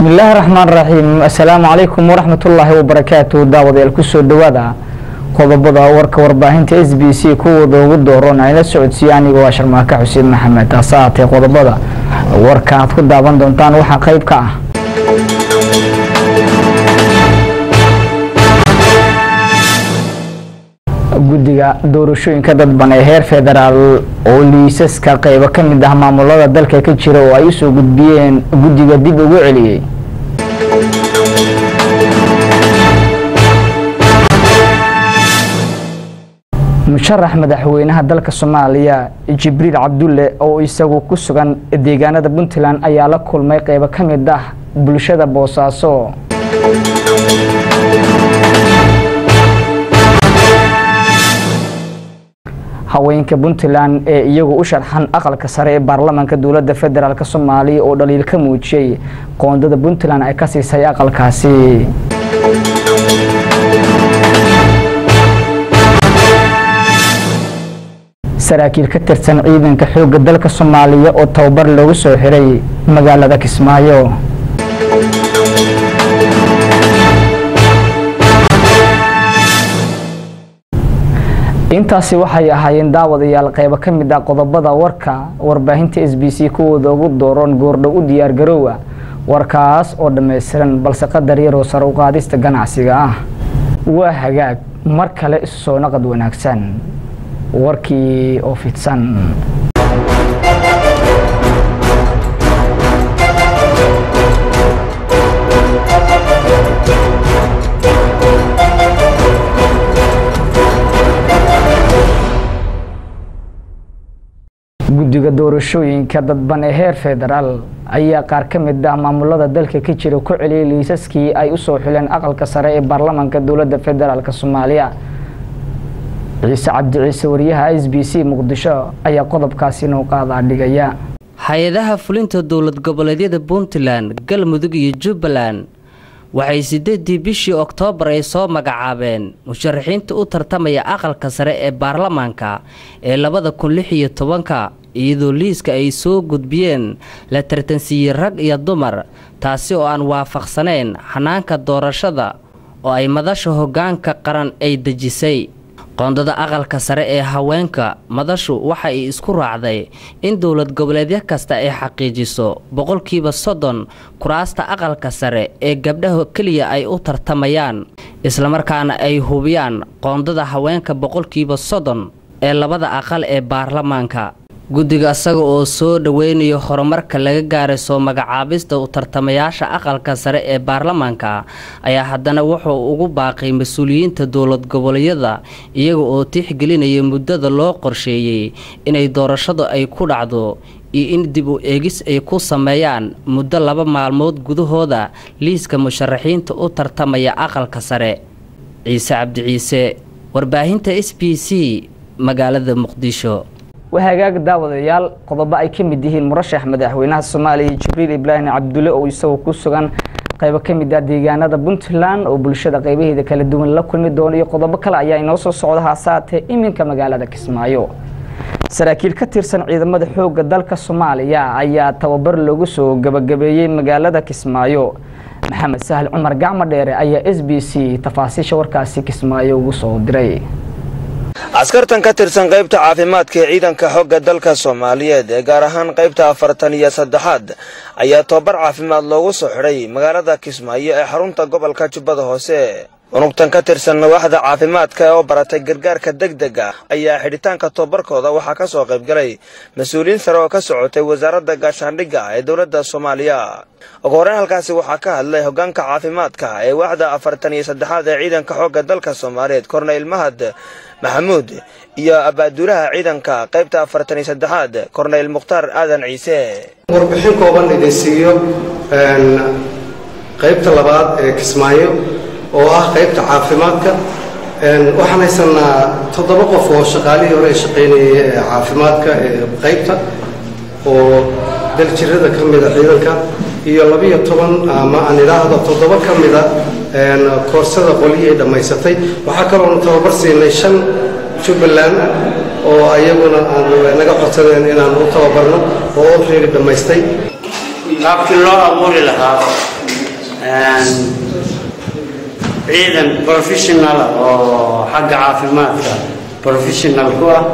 bismillaahi raxmaan raxiim assalaamu calaykum waraxmatullaahi wabarakaatu daawadayaal kusoo dhawaada qodobada warka warbaahinta s b c kuwooda ugu dooron ayla socodsiiye anigoo ah sharmaaka xuseen maxamed hase haatee qodobada warka aad ku daawan doontaan waxaa qayb ka ah guddiga doorashooyinka dadban ee heer federaal oo liisaska qaybo ka mid ah maamulada dalka ka jira oo ay usoo gudbiyeen guddiga dib ugu celiyey musharax madaxweynaha dalka soomaaliya jibriil cabdulle oo isagu ku sugan deegaanada puntland ayaa la kulmay qaybo ka mid ah bulshada boosaaso haweenka puntland ee iyagu u sharxan aqalka sare ee baarlamaanka dowladda federaalk soomaaliya oo dhaliil ka muujiyey qoondada puntland ay ka siisay aqalkaasi saraakiil ka tirsan ciidanka xoogga dalka soomaaliya oo tababar loogu soo xiray magaalada kismaayo intaasi waxay ahaayeen daawadayaal qaybo ka mid ah qodobada warka warbaahinta s b c kuwooda ugu dooron goordhow u diyaar garoowa warkaas oo dhammaystiran balse qadar yaroo sare u qaadista ganacsiga ah waa hagaag mar kale isu soo naqad wanaagsan warkii oo fidsan guddiga doorashooyinka dadban ee heer federaal ayaa qaar ka mid ah maamulada dalka ka jira ku celiyay liisaskii ay usoo xuleen aqalka sare ee baarlamaanka dowladda federaalk soomaaliya ciise cabdi ciise wariyaha s b c muqdisho ayaa qodobkaasi noo qaadaa dhigaya hay-adaha fulinta dowlad goboleedyada puntland galmudug iyo jubbaland waxay sideedii bishii oktoobar ay soo magacaabeen musharaxiinta u tartamaya aqalka sare ee baarlamaanka ee labada kun lix iyo tobanka iyadoo liiska ay soo gudbiyeen la tartansiiyey rag iyo dumar taasi oo aan waafaqsanayn xanaanka doorashada oo ay madasha hoggaanka qaran ay dejisay qoondada aqalka sare ee haweenka madashu waxa ay isku raacday in dowlad goboleedyo kasta ay xaqiijiso boqolkiiba soddon kuraasta aqalka sare ee gabdhaha keliya ay u tartamayaan islamarkaana ay hubiyaan qoondada haweenka boqolkiiba soddon ee labada aqal ee baarlamaanka guddiga isaga oo soo dhoweynayo horumarka laga gaaray soo magacaabista u tartamayaasha aqalka sare ee baarlamaanka ayaa haddana wuxuu ugu baaqay mas-uuliyiinta dowlad goboleedyada iyaga oo tixgelinaya muddada loo qorsheeyey inay doorashadu ay ku dhacdo iyo in dib u eegis ay ku sameeyaan muddo laba maalmood gudahooda liiska musharaxiinta u tartamaya aqalka sare ciise cabdi ciise warbaahinta s b c magaalada muqdisho wahagaag daawadayaal qodobo ay ka mid yihiin murashax madaxweynaha soomaaliya jibriil ibraahim cabdulle oo isagoo ku sugan qaybo ka mid ah deegaanada puntland oo bulshada qaybaheeda kala duwan la kulmi doono iyo qodobo kale ayaa inoo soo socda haasaatee iminka magaalada kismaayo saraakiil ka tirsan ciidamada xoogga dalka soomaaliya ayaa tababar loogu soo gabagabeeyey magaalada kismaayo maxamed sahal cumar gacmo dheere ayaa s b c tafaasiisha warkaasi kismaayo ugu soo diray askartan ka tirsan qaybta caafimaadka ee ciidanka xogga dalka soomaaliyeed ee gaar ahaan qaybta afartan iyo saddexaad ayaa tobabar caafimaad loogu soo xidhay magaalada kismaayo ee xarunta gobolka jubbada hoose unugtan ka tirsan waaxda caafimaadka ee oo baratay gargaarka degdeg ah ayaa xidhitaanka tobabarkooda waxaa ka soo qaybgalay mas-uuliyiin sare oo ka socotay wasaaradda gaashaandhigga ee dowladda soomaaliya ugu horreyn halkaasi waxaa ka hadlay hoggaanka caafimaadka ee waaxda afartan iyo saddexaad ee ciidanka xoogga dalka soomaaliyeed korneyl mahad maxamuud iyo abaaduulaha ciidanka qaybta afartan iyo saddexaad korneyl mukhtaar aadan ciise warbixin kooban idin siiyo qaybta labaad ee kismaayo oo ah qaybta caafimaadka waxaan haysanaa toddoba qof oo shaqaalihii hore ee shaqaynayay ee caafimaadka ee qaybta oo daljirada ka mida ciidanka iyo labiyo toban ama aan idhaahdo toddoba ka mida koorsada qolyihii ay dhammaysatay waxaa kaloonu tababar siinay shan jubbaland oo ayaguna aan naga codsadeen inaan u tababarno oo olready dhammaystay qaabkii loo abuuri lahaa ciidan professional oo xagga caafimaadka professional ku ah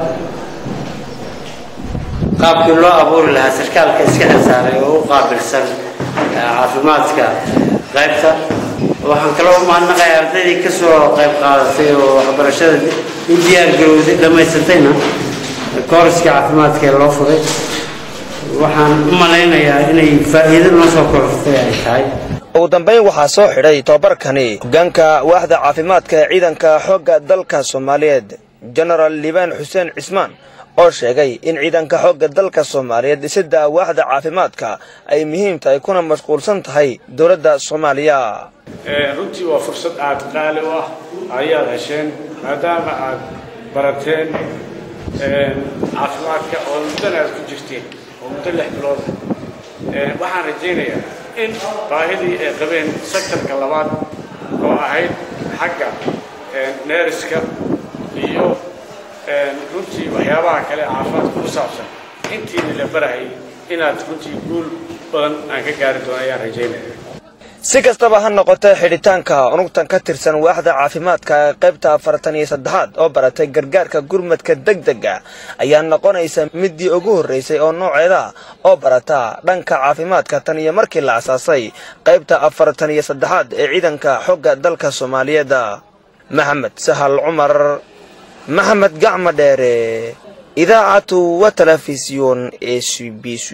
qaabkii loo abuuri lahaa sarkaalka iska xilsaaray oo u qaabilsan caafimaadka qaybta waxaan kaloo u mahadnaqaya ardaydii ka soo qayb qaadatay oo waxbarashada u diyaargarowday dhammaysatayna kooriska caafimaadka ee loo furay waxaan u malaynayaa inay faa'iido noo soo korortay ay tahay ugu dambayn waxaa soo xidhay tobabarkani hoggaanka waaxda caafimaadka ee ciidanka xoogga dalka soomaaliyeed jenaraal liibaan xuseen cismaan oo sheegay in ciidanka xoogga dalka soomaaliyeed dhisidda waaxda caafimaadka ay muhiim tahay kuna mashquulsan tahay dowladda soomaaliya runtii waa fursad aad qaali u ah ayaad hesheen maadaama aad barateen caafimaadka oo muddana aad ku jirteen oo muddo lix bilood waxaan rajaynayaa in baahidii ay qabeen sektarka labaad oo ahayd xagga neeriska iyo runtii waxyaabaha kale caafimaadka ku saabsan intiina la barahayay inaad runtii guul badan aan ka gaari doono ayaan rajaynaya si kastaba ha noqotee xidhitaanka unugtan ka tirsan waaxda caafimaadka ee qaybta afartan iyo saddexaad oo baratay gargaarka gurmadka degdega ayaa noqonaysa middii ugu horraysay oo nooceeda oo barata dhanka caafimaadka tan iyo markii la asaasay qaybta afartan iyo saddexaad ee ciidanka xogga dalka soomaaliyeed maxamed sahal cumar maxamed gacma dheere idaacatu wa telefisyon e c b c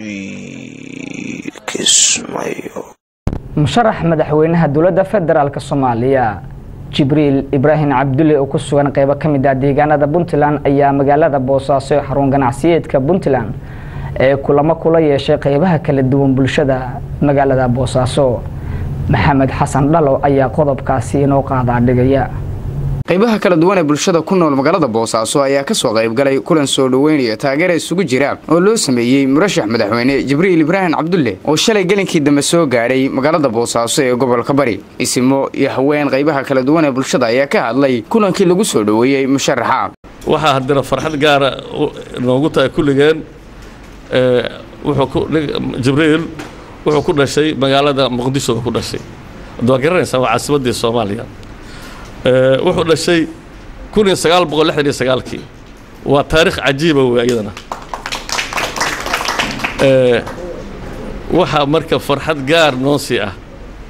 kismayo musharax madaxweynaha dowladda federaalk soomaaliya jibriil ibraahim cabdulle oo ku sugan qeybo ka mid ah deegaanada puntland ayaa magaalada boosaaso ee xarun ganacsiyeedka puntland ee kulamo kula yeeshay qeybaha kala duwan bulshada magaalada boosaaso maxamed xasan dhalo ayaa qodobkaasi inoo qaadaa dhigaya qaybaha kala duwan ee bulshada ku nool magaalada boosaaso ayaa ka soo qaybgalay kulan soo dhoweynaya taageera isugu jira oo loo sameeyey murashax madaxweyne jibriil ibraahim cabdulle oo shalay gelinkii dambe soo gaadhay magaalada boosaaso ee gobolka bari isimo iyo haween qaybaha kala duwan ee bulshada ayaa ka hadlay kulankii lagu soo dhoweeyey musharaxa waxaa haddana farxad gaara noogu tahay kulligeen jibriil wuxuu ku dhashay magaalada muqdisho ku dhashay waad garanaysaa waa caasimaddii soomaaliya wuxuu dhashay kun iyo sagaal boqol lixdan iyo sagaalkii waa taarikh cajiiba wey iyadana waxaa marka farxad gaar noonsii ah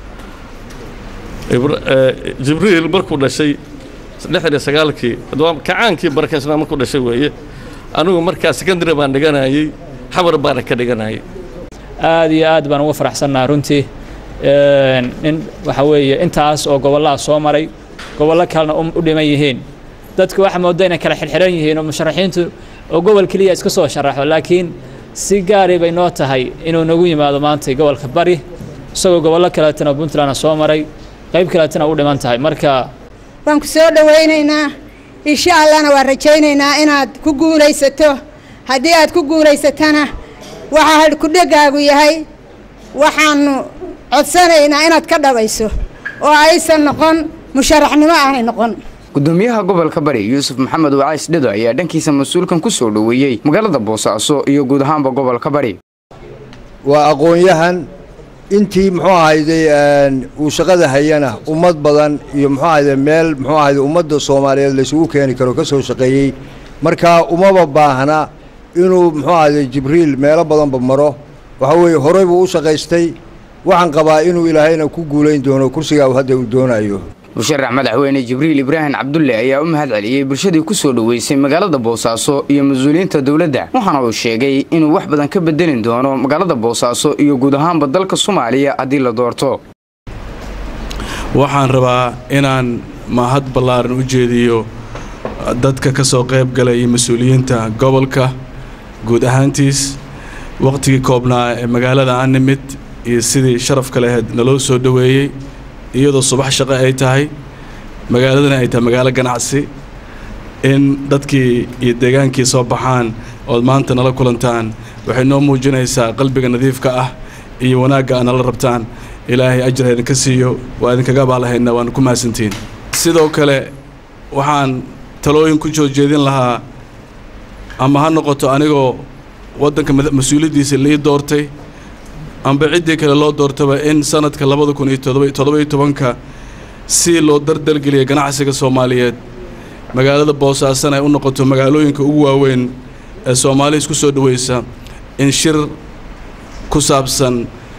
jibriil markuu dhashay lixdan iyo sagaalkii kacaankii barakaysnaa markuu dhashay weeye anigu markaa secondary baan dhiganayey xamar baana ka dhiganayay aad iyo aad baan uga faraxsannaha runtii nin waxa weeye intaas oo gobollaha soo maray gobollo kalena u dhiman yihiin dadku waxaa mooda inay kala xirxiran yihiin oo musharaxiintu oo gobol keliya iska soo sharaxo laakiin si gaari bay noo tahay inuu nagu yimaado maanta gobolka bari isagoo gobollo kaleetana puntlandna soo maray qayb kaleetana u dhiman tahay marka waan ku soo dhowaynaynaa insha allahna waan rajaynaynaa inaad ku guulaysato haddii aad ku guulaysatana waxaa hadhkudhegaagu yahay waxaanu codsanaynaa inaad ka dhabayso oo aysan noqon musharaxnimo aanay noqon gudoomiyaha gobolka bari yuusuf maxamed wacays dhedo ayaa dhankiisa mas-uulkan ku soo dhoweeyey magaalada boosaaso iyo guud ahaanba gobolka bari waa aqoon-yahan intii muxuu ahayday uu shaqada hayana ummad badan iyo muxuu ahayday meel muxuu ahayday ummadda soomaaliyeed laysugu keeni karo ka soo shaqeeyey marka umaba baahna inuu muxuu ahayday jibriil meelo badanba maro waxa weeye horey buu u shaqaystay waxaan qabaa inuu ilaahayna ku guulayn doono kursigaa hadda uu doonayo musharax madaxweyne jibriil ibraahim cabdulle ayaa u mahad celiyey bulshadii ku soo dhoweysay magaalada boosaaso iyo mas-uuliyiinta dowladda waxaana uu sheegay inuu wax badan ka bedelin doono magaalada boosaaso iyo guud ahaanba dalka soomaaliya haddii la doorto waxaan rabaa inaan mahad ballaaran u jeediyo dadka ka soo qayb galay iyo mas-uuliyiinta gobolka guud ahaantiis wakhtigii koobnaa ee magaalada aan nimid iyo sidii sharafka laheyd naloo soo dhoweeyey iyadoo subax shaqo ay tahay magaaladana ay tahay magaalo ganacsi in dadkii iyo deegaankii soo baxaan ood maanta nala kulantaan waxay noo muujinaysaa qalbiga nadiifka ah iyo wanaagga aad nala rabtaan ilaahay ajar idinka siiyo waa idinkaga abaalahaydna waana ku mahadsantihiin sidoo kale waxaan talooyin ku soo jeedin lahaa ama ha noqoto anigoo waddanka mas-uuliyaddiisa lii doortay amba ciddii kale loo doortaba in sanadka labada kun iyo toddoba iyo tobanka si loo dardalgeliya ganacsiga soomaaliyeed magaalada boosaasana ay u noqoto magaalooyinka ugu waaweyn ee soomaaliya isku soo dhaweysa in shir ku saabsan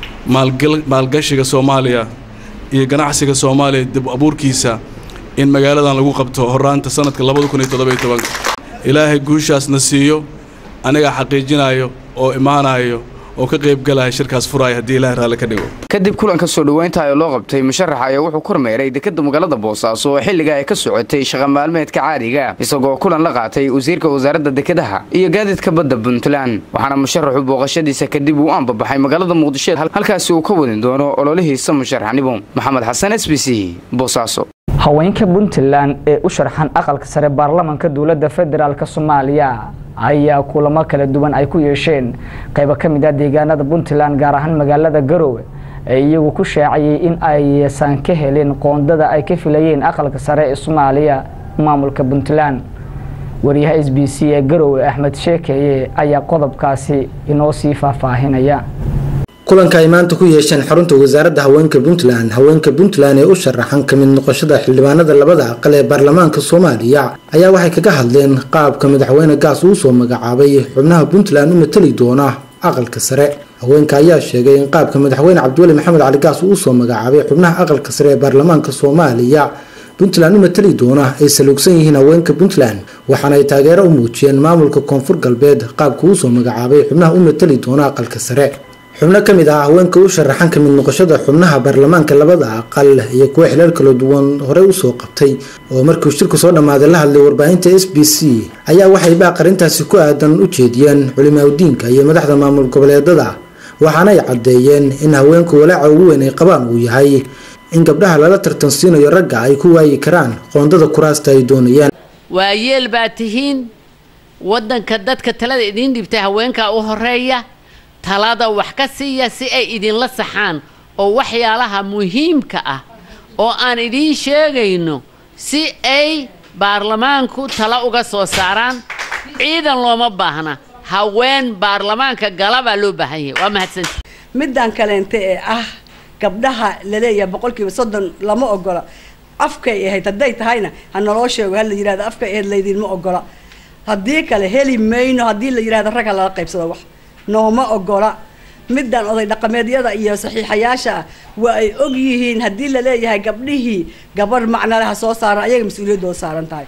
maalgashiga soomaaliya iyo ganacsiga soomaaliya dib abuurkiisa in magaaladan lagu qabto horaanta sanadka labada kun iyo toddoba iyo tobanka ilaahay guushaasna siiyo anigaa xaqiijinayo oo imaanayo oo ka qaybgalaya shirkaas furaaya haddii ilaahay raalli ka dhigo kadib kulanka soo dhoweynta ee loo qabtay musharax ayaa wuxuu kormeeray dekadda magaalada boosaaso oo xilliga ay ka socotay shaqa maalmeedka caadiga isagoo kulan la qaatay wasiirka wasaaradda dekedaha iyo gaadiidka badda puntland waxaana musharaxu booqashadiisa kadib uu aanbabaxay magaalada muqdisho halkaasi uu ka wadin doono ololihiisa musharaxnimo maxamed xasan s b c boosaaso haweenka puntland ee u sharxan aqalka sare baarlamanka dowladda federaalk soomaaliya ayaa kulamo kala duwan ay ku yeesheen qaybo ka mid ah deegaanada puntland gaar ahaan magaalada garowe ee iyagu ku shaaciyey in aysan ka helin qoondada ay ka filayeen aqalka sare ee soomaaliya maamulka puntland wariyaha s b c ee garowe axmed sheekeye ayaa qodobkaasi inoo sii faahfaahinaya kulanka ay maanta ku yeesheen xarunta wasaaradda haweenka puntland haweenka puntland ee u sharaxan ka mid noqoshada xildhibaanada labada aqal ee baarlamaanka soomaaliya ayaa waxay kaga hadleen qaabka madaxweyne gaas uu soo magacaabay xubnaha puntland u matali doona aqalka sare haweenka ayaa sheegay in qaabka madaxweyne cabdiweli maxamed cali gaas uu soo magacaabay xubnaha aqalka sare ee baarlamaanka soomaaliya puntland u matali doona ay saluugsan yihiin haweenka puntland waxaana ay taageero u muujiyeen maamulka koonfur galbeed qaabka uu soo magacaabay xubnaha u matali doona aqalka sare xubno ka mid ah haweenka u sharaxan ka mid noqoshada xubnaha baarlamaanka labada aqal iyo kuwo xilal kala duwan horey usoo qabtay oo markii shirku soo dhammaaday la hadlay warbaahinta s b c ayaa waxay baaq arrintaasi ku aadan u jeediyeen culimaaudiinka iyo madaxda maamul goboleedada waxaana ay caddeeyeen in haweenku walaaca ugu weyn ay qabaan uu yahay in gabdhaha lala tartansiinayo ragga ay ku waayi karaan qoondada kuraasta ay doonayaan waa yeel baa tihiin waddanka dadka talada idiin dhibtay haweenkaa u horeeya talada wax ka siiya si ay idinla saxaan oo waxyaalaha muhiimka ah oo aan idiin sheegayno si ay baarlamaanku tala uga soo saaraan ciidan looma baahna haween baarlamaanka gala baa loo baahan yahay waa mahadsanti middan kaleente ee ah gabdhaha laleeyahay boqolkiiba soddon lama ogola afkay ahayd hadday tahayna ha naloo sheego ha la yidhahdo afkay ahayd laydinma ogola haddii kale heli mayno haddii la yidhahdo ragga lala qaybsado wax nooma ogola middan oday dhaqameedyada iyo saxiixayaasha ah waa ay og yihiin haddii la leeyahay gabdhihii gabarh macnaleha soo saaran ayaga mas-uuliyaddooda saaran tahay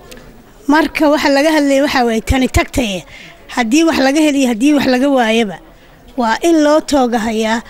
marka waxa laga hadlaya waxaa waye tani tagtaye haddii wax laga heliyo haddii wax laga waayaba waa in loo toogahayaa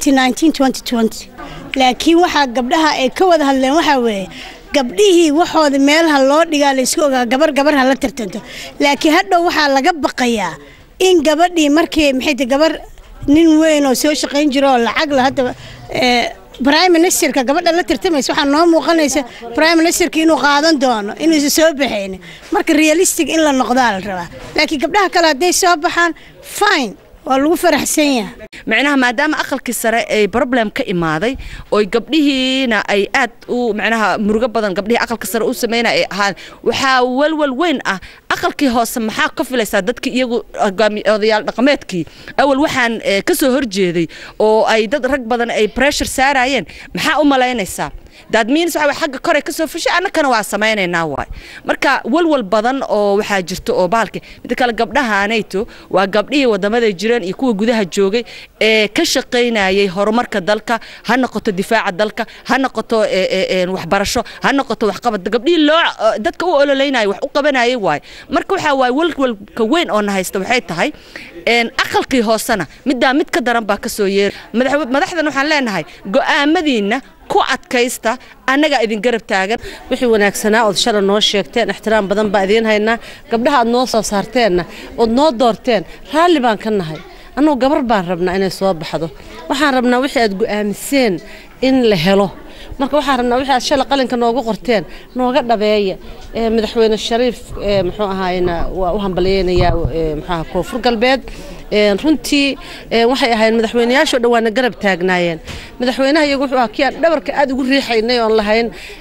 laakiin waxaa gabdhaha ay ka wada hadleen waxaa weeye gabdhihii waxooda meelaha loo dhigaa laysku ogaa gabar gabar ha la tartanto laakiin hadhow waxaa laga baqayaa in gabadhii markii maxay gabar nin weyn oo soo shaqayn jiro oo lacag la hadda prime ministerka gabadha la tartamaysa waxaa noo muuqanaysa prime ministerka inuu qaadan doono inuusan soo baxaynin marka realistic in la noqdaa la rabaa laakiin gabdhaha kale hadday soo baxaan fine waa lagu faraxsan yahay macnaha maadaama aqalkii sare ay problem ka imaaday oo gabdhihiina ay aad u macnaha murugo badan gabdhihii aqalka sare u sameynaya ay ahaan waxaa walwal weyn ah aqalkii hoose maxaa ka filaysaa dadkii iyagu odayaal dhaqameedkii awal waxaan ka soo horjeeday oo ay dad rag badan ay pressure saarayeen maxaa u malaynaysaa that means waxa xagga kore ka soo fushay annakana waa samaynaynaa waay marka walwal badan oo waxaa jirto oo bahalka mid kale gabdhahaanayto waa gabdhihii wadamaday jireen iyo kuwa gudaha joogay ee ka shaqaynayay horumarka dalka ha noqoto difaaca dalka ha noqoto waxbarasho ha noqoto waxqabad gabdhihii loo dadka u ololeynaya wax u qabanayay waay marka waxaa waay walwalka weyn oo na haysta waxay tahay aqalkii hoosena middaa mid ka daran baa ka soo yeeray madaxdan waxaan leenahay go'aamadiinna ku adkaysta annagaa idin garab taagan wixii wanaagsanaa ood shala noo sheegteen ixtiraam badan baa idiin haynaa gabdhaha aad noo soo saarteenna ood noo doorteen raalli baan ka nahay annugu gabar baan rabnaa inay soo baxdo waxaan rabnaa wixii aad go'aamiseen in la helo marka waxaan rabnaa wixii aad shala qalinka noogu qorteen nooga dhabeeya madaxweyne shariif muxuu ahaayna waa u hambalyeynayaa muxuaha koonfur galbeed runtii waxay ahayn madaxweyneyaashoo dhan waana garab taagnaayeen madaxweynaha iyagu wuxuu ahaa kii aan dhabarka aad ugu riixaynay oon lahayn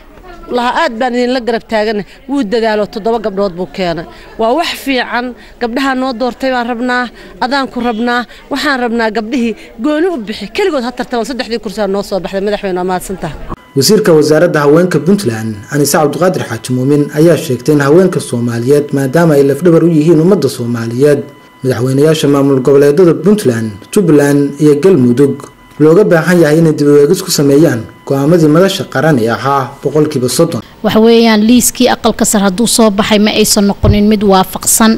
lahaa aad baan idinla garab taagana wuu dadaalo toddoba gabdhood buu keenay waa wax fiican gabdhaha noo doortay baan rabnaa adaanku rabnaa waxaan rabnaa gabdhihii gooni u bixi keligood ha tartaban saddexdii kursiaa noo soo baxday madaxweyne waa mahadsantaha wasiirka wasaaradda haweenka puntland anise cabdiqaadir xaaji muumin ayaa sheegtay in haweenka soomaaliyeed maadaama ay lafdhabar u yihiin ummadda soomaaliyeed madaxweynayaasha maamul goboleedada puntland jubbaland iyo galmudug looga baahan yahay inay dib u eegis ku sameeyaan go-aamadii madasha qaran ee ahaa boqolkiiba soddon waxa weeyaan liiskii aqalka sar hadduu soo baxay ma aysan noqonin mid waafaqsan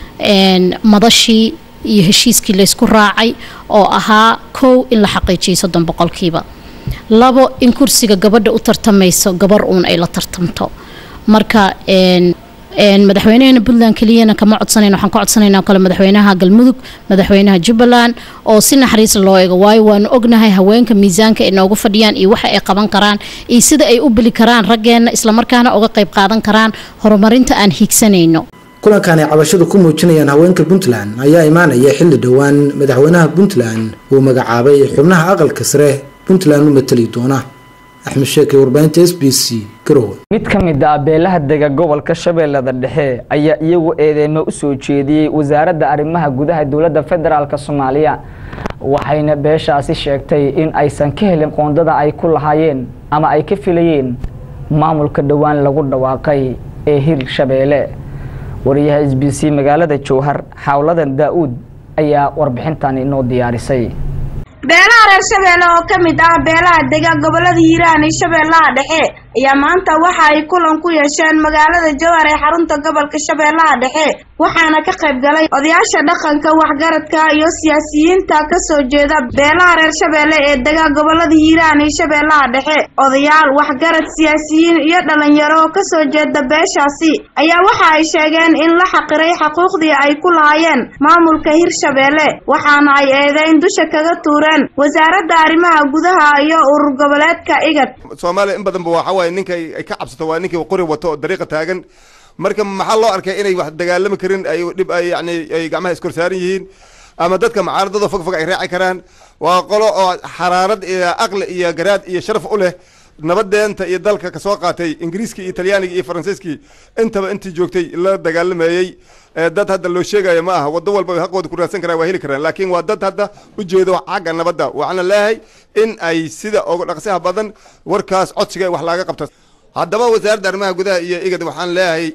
madashii iyo heshiiskii laysku raacay oo ahaa kow in la xaqiijiyay soddon boqolkiiba labo in kursiga gabadha u tartamayso gabar uun ay la tartamto marka madaxweynaheena puntland keliyana kama codsanayna waxaan ka codsanayna kale madaxweynaha galmudug madaxweynaha jubbaland oo si naxariis loo eego waayo waanu ognahay haweenka miisaanka ay noogu fadhiyaan iyo waxa ay qaban karaan iyo sida ay u beli karaan raggeena islamarkaana uga qayb qaadan karaan horumarinta aan hiigsanayno kulankan ay cabashadu ku muujinayaan haweenka puntland ayaa imaanaya xilli dhowaan madaxweynaha puntland uu magacaabay xubnaha aqalka sare puntland u matali doona axmed sheekay warbaahinta s b c garowe mid ka mid ah beelaha dega gobolka shabeellada dhexe ayaa iyagu eedeymo u soo jeediyey wasaaradda arrimaha gudaha dowladda federaalk soomaaliya waxayna beeshaasi sheegtay in aysan ka helin qoondada ay ku lahaayeen ama ay ka filayeen maamulka dhowaan lagu dhawaaqay ee hir shabeelle wariyaha s b c magaalada jowhar xawladan daa-uud ayaa warbixintan inoo diyaarisay beelaha reer shabeelle oo ka mid ah beelaha dega gobolada hiiraan iyo shabeellaha dhexe ayaa maanta waxa ay kulan ku yeesheen magaalada jowhar ee xarunta gobolka shabeellaha dhexe waxaana ka qayb galay odayaasha dhaqanka waxgaradka iyo siyaasiyiinta kasoo jeeda beelaha reer shabeelle ee dega gobolada hiiraan iyo shabeellaha dhexe odayaal waxgarad siyaasiyiin iyo dhalinyaro oo kasoo jeeda beeshaasi ayaa waxa ay sheegeen in la xaqiray xuquuqdii ay ku lahaayeen maamulka hirshabeelle waxaana ay eedeyn dusha kaga tuureen wasaaradda arrimaha gudaha iyo urur goboleedka igad soomaaliya in badanba waxa waaye ninka ay ka cabsato waa ninkii qori wato oo dariiqa taagan marka maxaa loo arkay inay wax dagaalami karin ay dhib ay yani ay gacmaha iskor saaran yihiin ama dadka mucaaradada fog fog ay raaci karaan waa qolo oo xaraarad iyo aqli iyo garaad iyo sharaf u leh nabadeenta iyo dalka kasoo qaatay ingiriiskii iyo talyaaniga iyo faransiiskii intaba intii joogtay la dagaalamayey dad hadda loo sheegayo ma aha wado walba haqooda ku raadsan karaan waa heli karaan laakiin waa dad hadda ujeedo xagga nabadda waxaana leeyahay in ay sida uga dhaqsaha badan warkaas codsiga wax laaga qabta haddaba wasaaradda arrimaha gudaha iyo igad waxaan leeyahay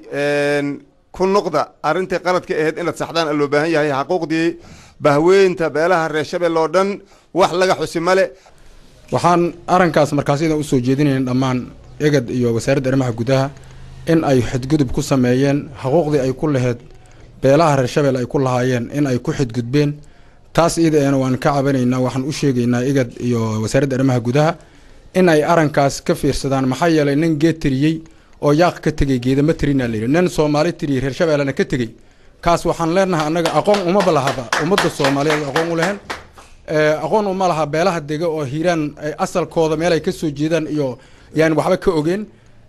ku noqda arrintii qaladka ahayd inaad saxdaan loo baahan yahay xaquuqdii bahweynta beelaha reer shabeelle oo dhan wax laga xusi male waxaan arrinkaas markaasida usoo jeedinayn dhammaan egad iyo wasaaradda arrimaha gudaha in ay xadgudub ku sameeyeen xuquuqdii ay ku laheyd beelaha reer shabeelle ay ku lahaayeen in ay ku xadgudbeen taas iidaena waan ka cabanaynaa waxaan u sheegaynaa igad iyo wasaaradda arrimaha gudaha in ay arrinkaas ka fiirsadaan maxaa yeelay nin geed tiriyey oo yaaq ka tegey geedama tirinaa layidhi nin soomaali tiriyey reer shabeellena ka tegey kaas waxaan leenahay annaga aqoon umaba lahaba ummadda soomaaliyeed aqoon u lehen aqoon uma laha beelaha dega oo hiiraan asalkooda meel ay ka soo jeedaan iyo yaan waxba ka ogeen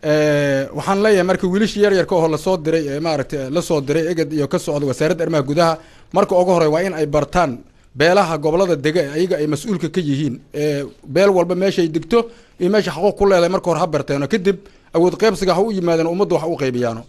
waxaan leeyahay marka wiilashii yaryarka oo lasoo diray ee maaragtay lasoo diray eged iyo ka socda wasaaradda arrimaha gudaha marka ugu horey waa in ay bartaan beelaha gobolada dega ee ayaga ay mas-uulka ka yihiin beel walba meeshay degto iyo meesha xaquuq ku leedahay marka hore ha barteeno kadib awood qaybsiga ha u yimaadeen ummadda wax u qaybiyaano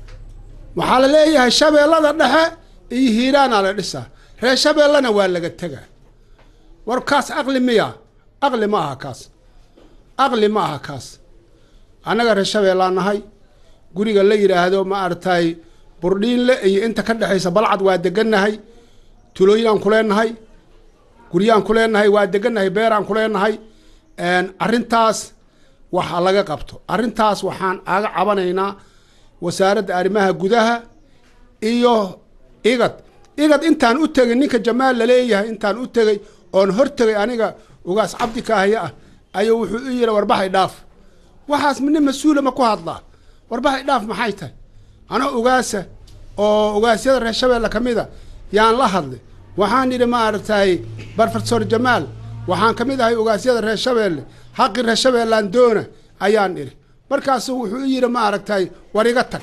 waxaa la leeyahay shabeellada dhexe iyo hiiraana la dhisaa reer shabeellena waa laga tegaa war kaas aqli miya aqli ma aha kaas aqli ma aha kaas annaga reer shabeellaan nahay guriga la yidhaahdo ma aragtay burdhiinle iyo inta ka dhexaysa balcad waa degannahay tulooyinaan ku leenahay guryaan ku leenahay waa degannahay beeraan ku leenahay arrintaas waxa laga qabto arrintaas waxaan aga cabanaynaa wasaaradda arrimaha gudaha iyo igad igad intaan u tegay ninka jamaal laleeyahay intaan u tegay oon hor tegay aniga ugaas cabdi kaahya ah ayuu wuxuu u yidhi warbahay dhaaf waxaas nin mas-uula ma ku hadlaa warbahay dhaaf maxay tahay anoo ugaasa oo ugaasyada reer shabeelle ka mid a yaan la hadlay waxaan yidhi ma aragtay barfesor jamaal waxaan ka mid ahay ugaasyada reer shabeelle xaqi reer shabeellaan doona ayaan idhi markaasu wuxuu u yidhi ma aragtay war iga tag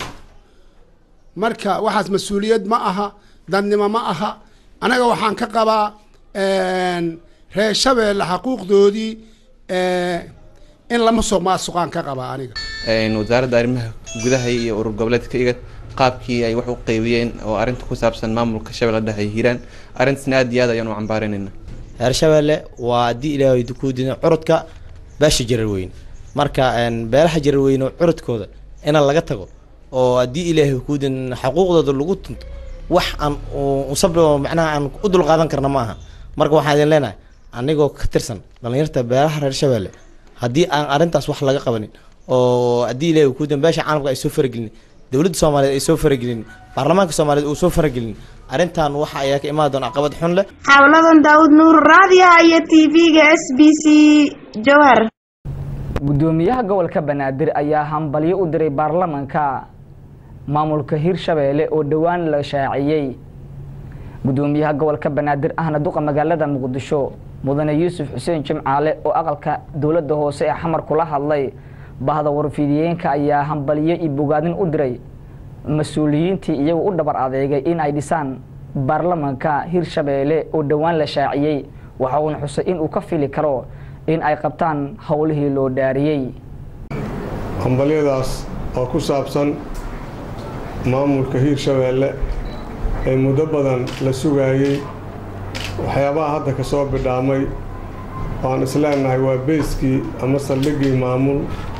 marka waxaas mas-uuliyad ma aha dadnimo ma aha anaga waxaan ka qabaa reer shabeelle xaquuqdoodii in lama soo maasuqaan ka qabaa aniga wasaaradda arrimaha gudaha iyo urur goboleedka iga qaabkii ay wax u qeybiyeen oo arrinta ku saabsan maamulka shabeelle dhexe ay hiiraan arrintaasna aad iyo aad ayaan u cambaarinayna reer shabeelle waa haddii ilaahay ku diina curudka beesha jarar weyn marka beelaha jarar weyn oo curudkooda in laga tago oo haddii ilaahay ku diin xuquuqdooda lagu tunto wax aan usab macnaha aan u dulqaadan karna ma aha marka waxaan idin leenahay anigoo ka tirsan dhallinyarta beelaha reer shabeelle haddii aan arrintaas wax laga qabanin oo haddii ilaahay ku diin beesha caalamka ay soo faragelin dowladda soomaaliyeed ay soo faragelin baarlamaanka soomaaliyeed uu soo faragelin arrintan waxa ayaa ka imaan doona caqabad xun leh xawladan daawud nuur raadiyaha iyo tv-ga s b c jowhar gudoomiyaha gobolka banaadir ayaa hambalyo u diray baarlamanka maamulka hirshabeelle oo dhowaan la shaaciyey gudoomiyaha gobolka banaadir ahna duqa magaalada muqdisho mudane yuusuf xuseen jimcaale oo aqalka dowladda hoose ee xamar kula hadlay bahda warfidiyeenka ayaa hambalyo iyo bogaadin u diray mas-uuliyiintii iyagu u dhabar adeegay in ay dhisaan baarlamanka hirshabeelle oo dhowaan la shaaciyey waxa uuna xusay in uu ka fili karo in ay qabtaan howlihii loo dhaariyey hambalyadaas oo ku saabsan maamulka hiirshabeelle ee muddo badan la sugaayey waxyaabaha hadda ka soo bidhaamay waan isleenahay waa beyskii ama saldhiggii maamul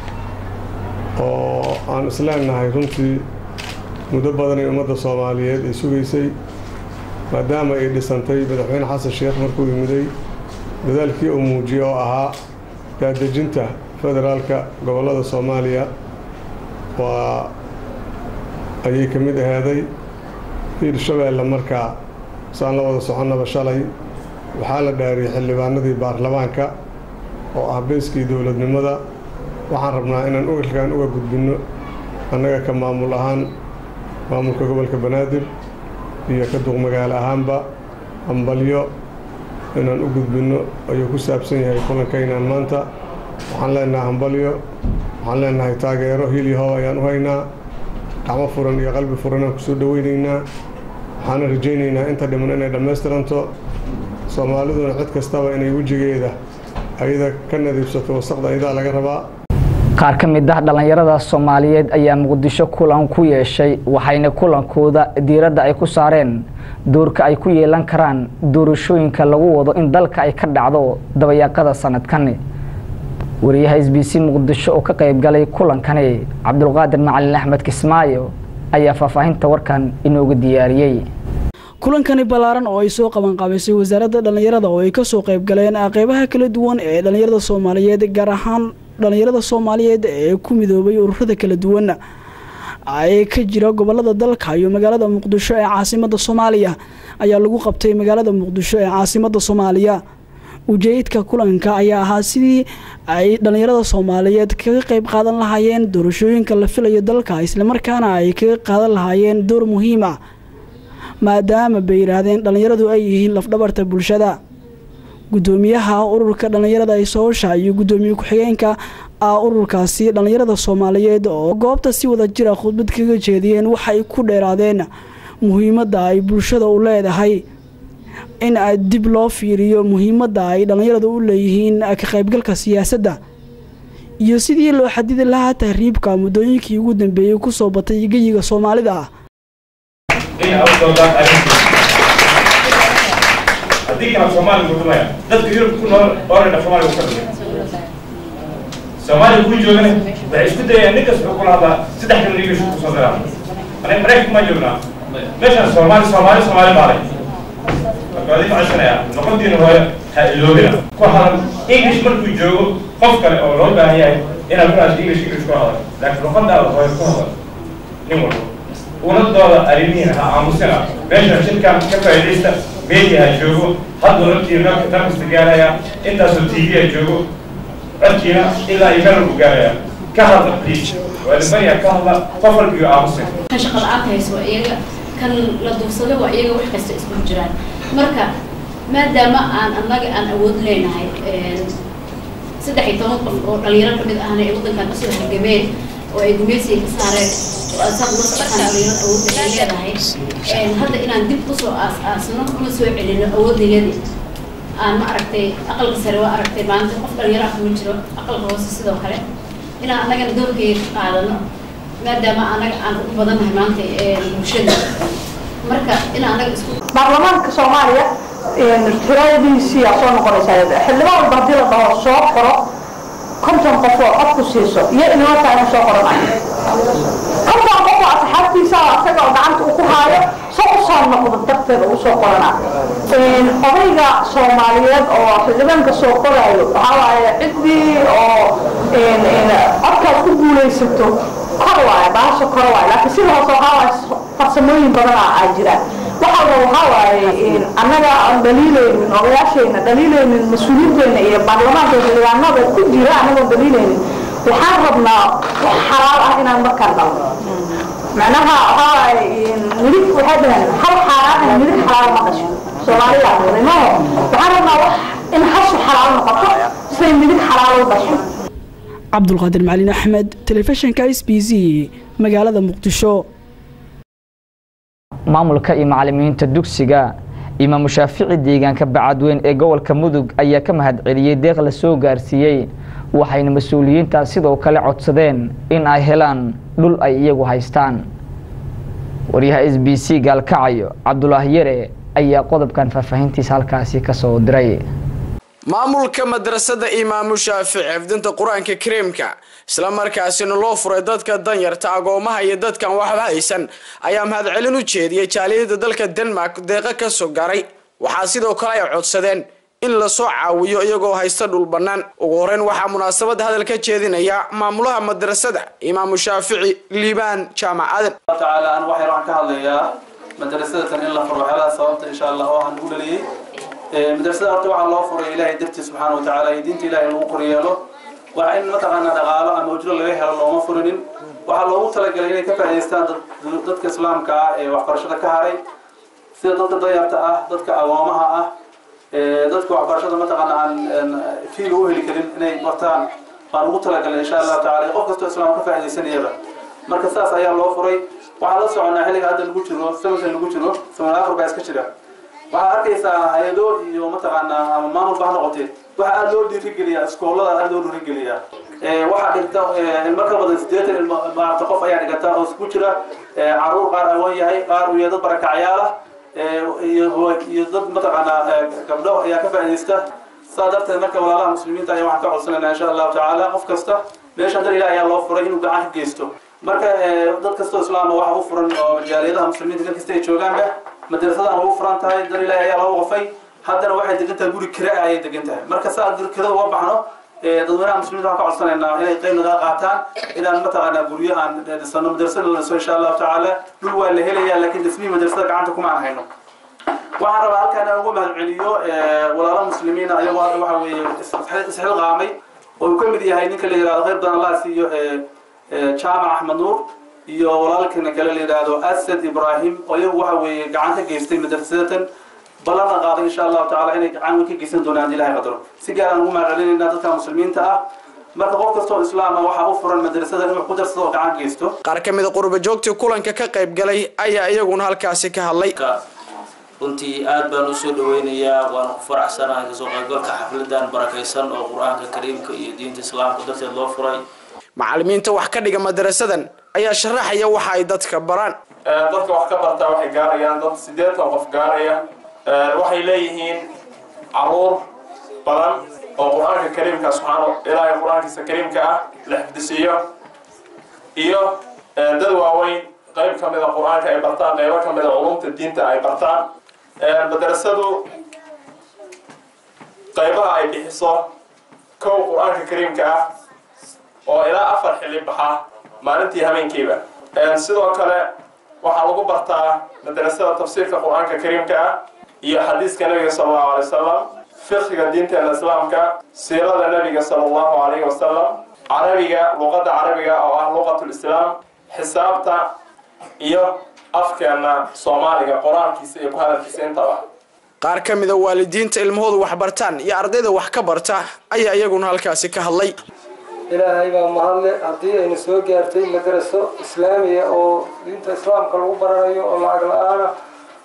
oo aan isleenahay runtii muddo badan ee ummadda soomaaliyeed ay sugaysay maadaama ay dhisantay madaxweyne xasan sheekh markuu yimiday dadaalkii uu muujiyey oo ahaa daadejinta federaalka gobollada soomaaliya waa ayay ka mid ahaaday hiirshabeelle markaa saan la wada soconnaba shalay waxaa la dhaariyey xildhibaanadii baarlamaanka oo ah beyskii dowladnimada waxaan rabnaa inaan ugalkaan uga gudbinno annaga ka maamul ahaan maamulka gobolka banaadir iyo ka duqmagaalo ahaanba hambalyo inaan u gudbinno ayuu ku saabsan yahay kulankaynaan maanta waxaan leenahay hambalyo waxaan leenahay taageero hilyahow ayaan u haynaa gacmo furan iyo qalbi furan aan kusoo dhoweynaynaa waxaana rajaynaynaa inta dhiman inay dhammaystiranto soomaaliduna cid kastaba inay wejigeeda ayada ka nadiibsato wasaqda ayadaa laga rabaa qaar ka mid ah dhallinyarada soomaaliyeed ayaa muqdisho kulan ku yeeshay waxayna kulankooda diiradda ay ku saareen doorka ay ku yeelan karaan doorashooyinka lagu wado in dalka ay ka dhacdo dabayaaqada sanadkani wariyaha s b c muqdisho oo ka qayb galay kulankani cabdulqaadir macalin axmed kismaayo ayaa faahfaahinta warkan inooga diyaariyey kulankani ballaaran oo ay soo qabanqaabisay wasaaradda dhallinyarada oo ay kasoo qayb galeen qeybaha kala duwan ee dhallinyarada soomaaliyeed gaar ahaan dhallinyarada soomaaliyeed ee ku midoobay ururada kala duwan ee ka jira gobolada dalka iyo magaalada muqdisho ee caasimada soomaaliya ayaa lagu qabtay magaalada muqdisho ee caasimada soomaaliya ujeedka kulanka ayaa ahaa sidii ay dhallinyarada soomaaliyeed kaga qayb qaadan lahaayeen doorashooyinka la filayo dalka islamarkaana ay kaga qaadan lahaayeen door muhiim ah maadaama bay yidhaahdeen dhallinyaradu ay yihiin lafdhabarta bulshada gudoomiyaha ururka dhallinyarada isoosha iyo gudoomiye ku-xigeenka ah ururkaasi dhallinyarada soomaaliyeed oo goobta si wada jira khudbad kaga jeediyeen waxay ku dheeraadeen muhiimadda ay bulshada u leedahay in dib loo fiiriyo muhiimadda ay dhallinyaradu u leeyihiin ka qaybgalka siyaasadda iyo sidii loo xadidi lahaa tahriibka muddooyinkii ugu dambeeyey kusoo batay geyiga soomaalida ah haddii kala soomaaliga gudumaya dadka yurub ku nool oranha soomaaliga ka dhigay soomaaliga kuu joogana waxay isku dayayaan nin kasta wuxuu kula hadlaa saddex kan english ku soo diraa aniga maraykanka ma joognaa meeshaan soomaali soomaali soomaali baalay marka adii macashanaya noqontiina hooyo ha iloobina ku hadal english markuu joogo qof kale oo loo baahan yahay inaad ku hadasho english english ku hadal laakiin luqadaada hooyo ku hadal nin walba unadooda arrimihiina ha aamusina meeshaan shirkan ka faa'iidaysta media ha joogo hadda naftiina meel kasta gaaraya intaasoo tv ha joogo codkiina ilaa iyo meel walbu gaaraya ka hadla please waa dhimanayaa ka hadla qof walbiyo aamusin kan shaqa la-aanta hayso waa iyaga kan la duursado waa iyaga wax kasta isku jiraan marka maadaama aan annaga aan awood leenahay saddex iyo toban qof oo dhalinyaro kamid ahna ee waddankan kasoo halgameen oo ay gumeysiga ka saareen oo asaad ula socdaan dhalinyarada awoodda ay leedahay hadda inaan dib kusoo aas aasno una soo celino awoodayadii aan ma aragtay aqalka sare waa aragtay maanta qof dhalinyaro ah kuma jiro aqalka hoose sidoo kale inaan annagana doorkeeda qaadano maadaama annaga aan ugu badannahay maanta ee bulshada marka in annaga isku baarlamaanka soomaaliya tiradiisii aa soo noqonaysaa xildhibaan walba haddii la dhaho soo qoro konton qof oo cod ku siiso iyo inama tahay inuu soo qoranayo konton qof oo asxaabtiisa asaga oo gacanta uu ku haayo soo u soo noqdo darteeda uu soo qorana odayga soomaaliyeed oo xildhibaanka soo qoraayo waxaa waaye ciddii oo codkaas ku guulaysato kor waaye baasha kor waaye laakiin sida hoose waxaa waaye farsamooyin badan aa jira waxaa la waxaa waaye annaga aan dhaliilaynin odayaashayna dhaliilaynin mas-uuliyiinteena iyo baarlamaanka xildhibaanada ku jira annagoon dhaliilaynin waxaan rabnaa wax xalaal ah inaan markaan dhalno macnaha waxaa waaye midig waxay dhaheen hal xaaraan ah midig xalaal ma dhasho soomaaliya qiimaho waxaan rabnaa wax in hashu xalaal noqoto siday midig xalaal u dhasho cabdulqaadir macalin axmed telefishinka s b c magaalada muqdisho maamulka iyo macalimiinta dugsiga imaamu shaafici deegaanka bacadweyn ee gobolka mudug ayaa ka mahadceliyey deeq la soo gaarsiiyey waxayna mas-uuliyiintaas sidoo kale codsadeen in ay helaan dhul ay iyagu haystaan waryaha s b c gaalkacayo cabdulaahi yare ayaa qodobkan faahfaahintiisa halkaasi kasoo diray maamulka madrasada imaamu shaafici xifdinta qur-aanka kariimka isla markaasina loo furay dadka danyarta agoomaha iyo dadkan waxba haysan ayaa mahadcelin u jeediyey jaaliyada dalka denmark deeqa ka soo garay waxaa sidoo kale ay codsadeen in lasoo caawiyo iyagoo haysta dhul bannaan ugu horeyn waxaa munaasabada hadal ka jeedinaya maamulaha madrasada imaamu shaafici liibaan jaamac aadan tacaala an waxyar waxaan ka hadlayaa madrasadatan in la furo waxyaalaha sababta insha allah oo aan ugu dhaliyey madrasada horta waxaa loo furay ilaahay dartiis subxaana watacaala iyo diinta ilahay lagu koryeelo waa in mataqaanaa dhaqaalo ama ujro laga helo looma furinin waxaa loogu talagalay inay ka faa'idaystaan dadka islaamka ah ee waxbarashada ka haray sida dadka danyarta ah dadka agoomaha ah dadka waxbarashada mataqaana aan fiiga u heli karin inay bartaan waan ugu talagalay insha allahu tacala qof kastoo islaam ka faa'iidaysanayaba marka saas ayaa loo furay waxaan la soconaa xilliga hadda lagu jiro samankan lagu jiro saman afar baa iska jira waxaad arkaysaa hay-ado iyo mataqaanaa ama maamulba ha noqotee waxaa aada loo dhiirigeliyaa iskoolada aada loo dhiirigeliyaa waxaa dhigta ilmo ka badan sideetan ilmo maarata qof ayaa dhigata oo isku jira caruur qaar awoon yahay qaar uu yahay dad barakacyaal ah iyo iyo dad mataqaanaa gabdho ayaa ka faa'iidaysta saa darteed marka walaalaha muslimiinta ayaa waxaan ka codsanaynaa insha allahu tacaala qof kasta meeshan dar ilaah ayaa loo furay inuu gacan ka geysto marka dad kastoo islaama waxa u furan oo jaaliyadaha muslimiinta meel kasta ay joogaanba madrasadan ugu furan tahay dar ilaahi ayaa loo waqfay haddana waxay degan tahay guri kira ayay degan tahay marka saa kirada uga baxno dadweynaha muslimiinta waxaan ka codsanaynaa inay qayb naga qaataan inaan mataqaanaa guryo aan dhisano madrasada la dhiso insha allahu tacaala dhul waa la helayaa laakiin dhismihii madrasada gacanta kuma aan hayno waxaan rabaa halkaan aan ugu mahadceliyo walaalo muslimiina ayagoo hadda waxa weeye isxilqaamay oo uu ka mid yahay ninka la yihahdo khayr badan allah siiyo jaamac axmed nuur iyo walaalkana kale la yidhaahdo asad ibrahim oo iyagu waxa weeye gacan ka geystay madrasadatan ballana qaaday insha allahu tacala inay gacan weyn ka geysan doonaan ilahay qadaro si gaar aan ugu mahadcelinaynaa dadka muslimiinta ah marka qof kastoo islaama waxaa u furan madrasada inuu ku darsado oo gacan geysto qaar ka mid a qurba joogtii kulanka ka qayb galay ayaa iyaguna halkaasi ka hadlay runtii aad baan usoo dhaweynayaa waana ku faraxsanahay kasoo qaybgalka xafladan barakaysan oo qur-aanka kariimka iyo diinta islaamka darteed loo furay macalimiinta wax ka dhiga madrasadan ayaa sharaxaya waxa ay dadka baraan dadka wax ka bartaa waxay gaarayaan dad sideetan qof gaaraya waxay leeyihiin caruur badan oo qur-aanka kariimka subxaana ilaahay qur-aankiisa kariimka ah la xifdisiiyo iyo dad waaweyn qayb ka mida qur-aanka ay bartaan qaybo ka mida culumta diinta ay bartaan madrasadu qaybaha ay bixiso kow qur-aanka kariimka ah oo ilaa afar xilli baxa maalintii habeenkiiba sidoo kale waxaa lagu bartaa madrasada tafsiirka qur-aanka kariimka ah iyo xadiiska nabiga sala allahu alay wasalam fiqhiga diinteena islaamka siirada nabiga sala allahu alayhi wasalam carabiga luqadda carabiga oo ah luqatulislaam xisaabta iyo afkeena soomaaliga qor-aankiisa iyo ku hadalkiisa intaba qaar ka mida waalidiinta ilmahoodu wax bartaan iyo ardayda wax ka barta ayaa iyaguna halkaasi ka hadlay ilaahay baa mahadle haddii aynu soo gaartay madraso islaamiya oo diinta islaamka lagu baranayo oo lacag la-aana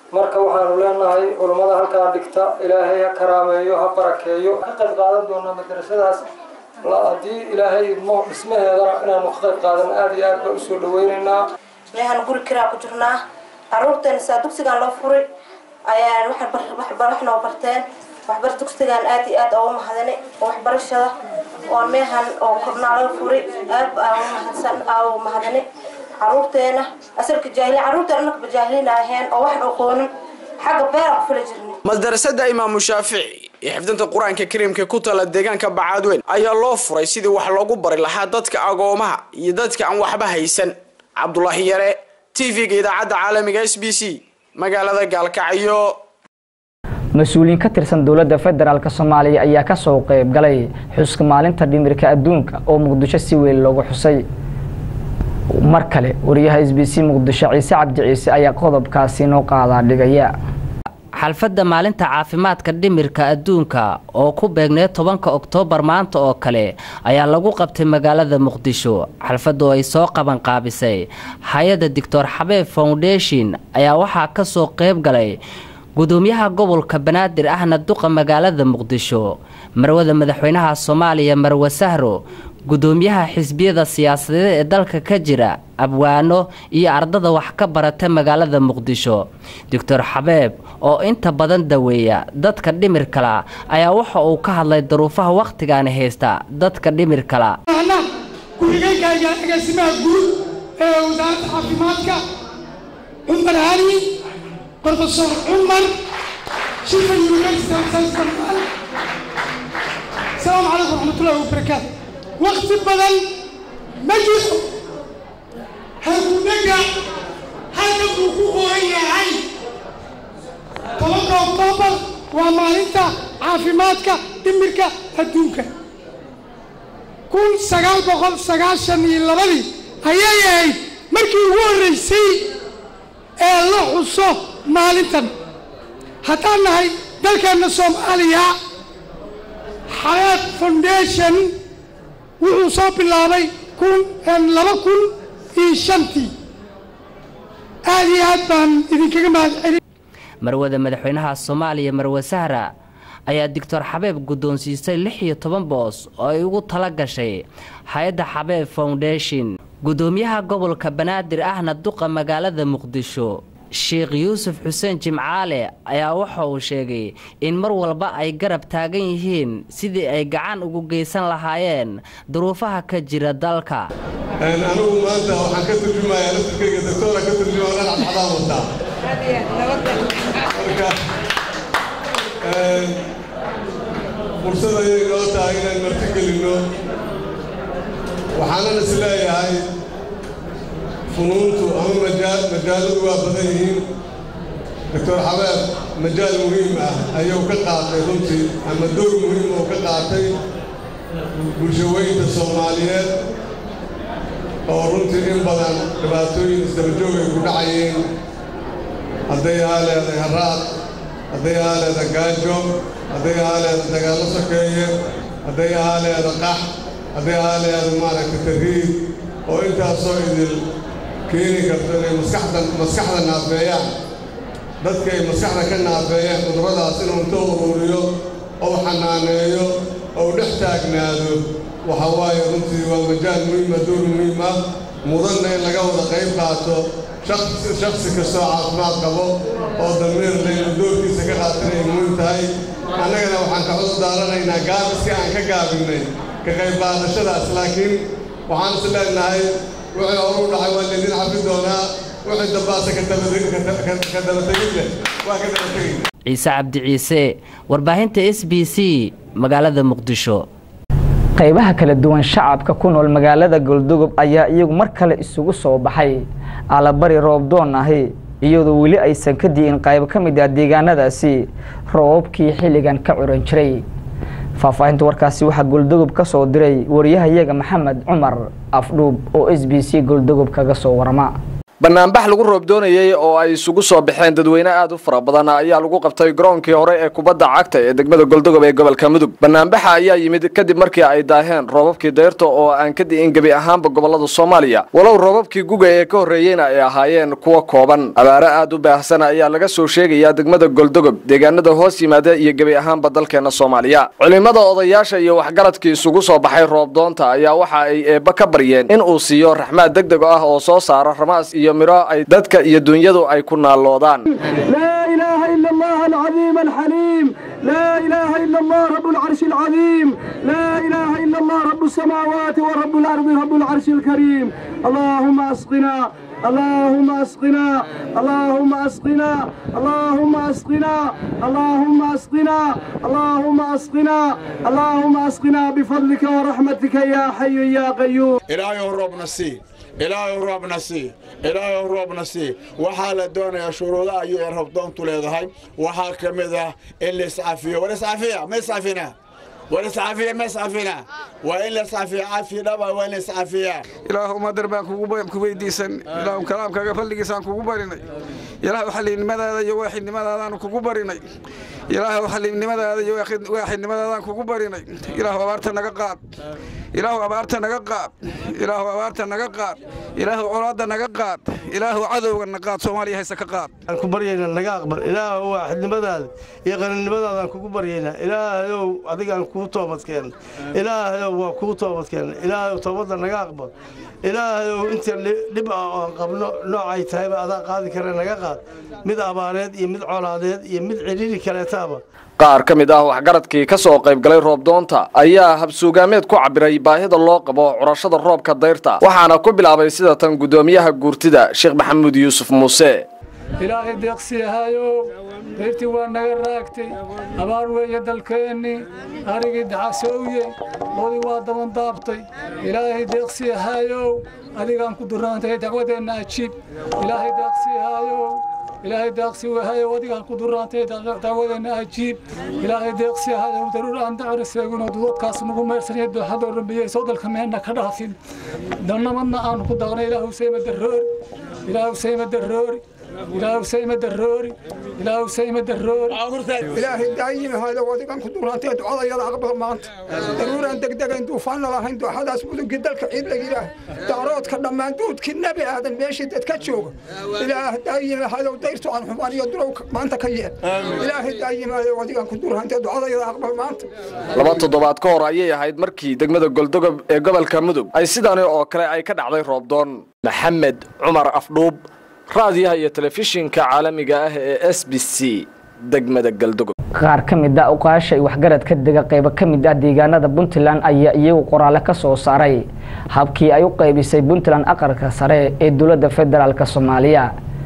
marka waxaanu leenahay culummada halkaa dhigta ilaahay ha karaameeyo ha barakeeyo ka qayb qaadan doonaa madrasadaas haddii ilaahay idmo dhismaheedana inaanu ka qayb qaadan aada iyo aad baa usoo dhaweynaynaa meehaan guri kiraa ku jirnaa caruurteena saa dugsigaan loo furay ayaan wax noo barteen waxbar dugsigaan aad iyo aad oogu mahadani waxbarashada oo meehan oo kornaa laga furay aad aan mahadsan aa mahadani caruurteena asalka jaahiliin caruurteena anaka bajaahiliin aheen oo wax aqoonin xagga beera ku fula jirnay madarasada imaamu shaafici ee xifdinta qur-aanka kariimka ku tala deegaanka bacaadweyn ayaa loo furay sidii wax loogu bari lahaa dadka agoomaha iyo dadka aan waxba haysan cabdulaahi yare t v-ga idaacadda caalamiga s b c magaalada gaalkacyo mas-uuliyiin ka tirsan dowladda federaalk soomaaliya ayaa kasoo qeyb galay xuska maalinta dhimirka adduunka oo muqdisho si weyn loogu xusay mar kale wariyaha s b c muqdisho ciise cabdi ciise ayaa qodobkaasi noo qaadaa dhigaya xalfadda maalinta caafimaadka dhimirka adduunka oo ku beegneed tobanka oktoobar maanta oo kale ayaa lagu qabtay magaalada muqdisho xalfaddu ay soo qaban qaabisay hay-adda doctor xabeeb foundation ayaa waxaa kasoo qeyb galay gudoomiyaha gobolka banaadir ahna duqa magaalada muqdisho marwada madaxweynaha soomaaliya marwe sahro gudoomiyaha xisbiyada siyaasadeed ee dalka ka jira abwaano iyo ardada wax ka barata magaalada muqdisho doctor xabeeb oo inta badan daweeya dadka dhimirkala ayaa waxa uu ka hadlay daruufaha wakhtigaani haysta dadka dhimirkala ku-xigeenkayga agaasimaha guud ee wasaaradda caafimaadka cumar hani brofesor cumar shifa university asalaamu calaykum waraxmatullahi wabarakaatu wakti badan ma jiro halkunaga halka buu ku qoran yahay tobanka oktoobar waa maalinta caafimaadka dhimirka adduunka kun sagaal boqol sagaashan iyo labadii ayay ahayd markii ugu horreysay ee la xuso maalintan haddaan nahay dalkeenna soomaaliya xayaat foundation wuxuu soo bilaabay kun laba kun iyo shantii aad iyo aad baan idinkaga mahad celin marwada madaxweynaha soomaaliya marwe sahra ayaa doctor xabeeb guddoonsiisay lix iyo toban boos oo ay ugu tala gashay hay-adda xabeeb foundation gudoomiyaha gobolka banaadir ahna duqa magaalada muqdisho sheekh yuusuf xuseen jimcaale ayaa waxa uu sheegay in mar walba ay garab taagan yihiin sidii ay gacan ugu geysan lahaayeen duruufaha ka jira dalka anigu maanta waxaan ka turjumayaa laftirkayga doctoora ka turjuma dhanac xadaan wataa marka fursad ayay noo tahay inaan marti gelinno waxaanan is leeyahay funuuntu ama majaaladu waa badan yihiin doctor xabeeb majaal muhiim ah ayuu ka qaatay runtii ama door muhiim oo ka qaatay bulshaweynta soomaaliyeed oo runtii in badan dhibaatooyin isdabajoog ay ku dhacayeen hadday ahaa leeday haraad hadday ahaa leeda gaajo hadday ahaa leeda dagaallo sokeeye hadday ahaa leeda qax hadday ahaa leeda maaragta tarhiib oo intaasoo idil keeni karto inay maskaxda maskaxda naafeeyaan dadka ay maskaxda ka naafeeyaan cudurradaas inuu inta uruuriyo ou xanaaneeyo ou dhex taagnaado waxa waaye runtii waa majaal muhiima door muhiim ah mudanna in laga wada qayb qaato shaksi kastoo caafimaad qabo oo damiir laynu doorkiisa ka qaatan ay muhiim tahay annagana waxaan ka cudur daaranaynaa gaabiska aan ka gaabinnay ka qayb qaadashadaas laakiin waxaan is leenahay wixii horu dhacay waa laydin xafi doonaa wixii dambaase ka dabategid leh waa ka dabategayna ciise cabdi ciise warbaahinta s b c magaalada muqdisho qaybaha kala duwan shacabka ku nool magaalada goldogob ayaa iyagu mar kale isugu soo baxay alabari roobdoon ahi iyadoo weli aysan ka di'in qayb ka mid ah deegaanadaasi roobabkii xilligan ka curan jiray faahfaahinta warkaasi waxaa goldogob ka soo diray wariyahayaga maxamed cumar afdhuub oo s b c goldogob kaga soo warama banaanbax lagu roob doonayey oo ay isugu soo baxeen dadweyne aad u fara badan ayaa lagu qabtay garoonkii hore ee kubadda cagta ee degmada goldogob ee gobolka mudug banaanbaxa ayaa yimid kadib markii ay daaheen roobabkii dayrta oo aan ka di'in gebi ahaanba gobolada soomaaliya walow roobabkii guga ee ka horreeyeyna ay ahaayeen kuwa kooban abaare aad u baahsan ayaa laga soo sheegayaa degmada goldogob deegaanada hoos yimaada iyo gebi ahaanba dalkeena soomaaliya culimada odayaasha iyo waxgaradkii isugu soo baxay roob doonta ayaa waxa ay eebba ka baryeen in uu siiyo raxmaad degdeg ah oo soo saara ramaas iyo miro ay dadka iyo dunyadu ay ku naalloodaan لا إله إلا الله العظيم الحليم لا إله إلا الله رب العرش العظيم لا إله إلا الله رب السماوات ورب الأرض رب العرش الكريم اللهم أسقنا اللهم أسقنا اللهم أسقنا اللهم أسقنا اللهم أسقنا اللهم أسقنا اللهم أسقنا بفضلك ورحمتك يا حي يا قيوم ilaahay roobna sii ilaahay roobna sii ilaahay roobna sii waxaa la doonayaa shuruudaha ayuu ee roobdoontu leedahay waxaa ka mid ah in la iscafiyo war iscafiya ma iscafina war iscafiya ma iscafina waa in la iscafiya cafi dhaba waa in la iscafiyaa ilaahu madar baan kugu weydiisan ilaahu kalaamkaaga fadligiisaan kugu barinay ilaahu xaliimnimadaada iyo waaxidnimadaadaan kugu barinay ilaahu xaliimnimadaada iyo waaxidnimadaadaan kugu barinay ilaahu abaarta naga qaad ilaahu abaarta naga qaad ilaahu abaarta naga qaad ilaahu colaadda naga qaad ilaahu cadowgana qaad soomaaliya hayse ka qaad aan ku baryaynaa naga aqbal ilaahu waaxidnimadaada iyo qaninimadaadaan kugu baryaynaa ilaahayow adigaan kuu toobadkeen ilaahayow waa kuu toobadkeen ilaahayow toobadda naga aqbal ilaahayow inta dhib ah oo aan qabno noocay tahayba adaa qaadi kara naga qaad mid abaareed iyo mid colaadeed iyo mid cidhiiri kaleetaaba qaar ka mid ah waxgaradkii ka soo qayb galay roobdoonta ayaa habsuugaameed ku cabiray baahida loo qabo curashada roobka dayrta waxaana ku bilaabay sida tan guddoomiyaha guurtida sheekh maxamuud yuusuf muuse ilaahay deeqsiyahayow dayrtii waa naga raagtay abaar weeye dalkeennii arigii daxasowye loodii waa dabandaabtay ilaahay deeqsiyahayow adigaan ku duraantay dacwadeenna ajiib ilaahay deeqsiyahayow ilaahay deeqsi wahayow adigaan ku duraantay dacwadeenna ajiib ilaahay deeqsiyahayow daruur aan dacri seeginoo dudadkaas nagu meersanaya dooxadoo rambiyey soo dalka meenna ka dhaafin dannamadna aan ku daqnay ilaahu sayma daroori ilaahu sayma daroori ilaahu sayma daroori ilaahu sayma daroori ilaahay daayimi hayda wadigan ku duraantay ducadayada aqbal maanta daruuraan degdegayn duufaanna lahayn dooxadaas mudugii dalka ciid la yidhaah daaroodka dhammaan duudkii nebi aadan meeshii dadka jooga ilaah daayimi haydow dayrtu aan xumaan iyo durow maanta ka yeel ilaahay daayimi hayda wadigan ku duraantay ducadayada aqbal maanta laba toddobaad ka hor ayay ahayd markii degmada goldogob ee gobolka mudug ay sidaani oo kale ay ka dhacday roobdoon maxamed cumar afdhuub raadiyaha iyo telefishinka caalamiga ah ee s b c degmada galdogob qaar ka mid ah uqaasha iyo waxgarad ka dega qaybo ka mid ah deegaanada puntland ayaa iyagu qoraale ka soo saaray habkii ay u qaybisay puntland aqalka sare ee dowladda federaalk soomaaliya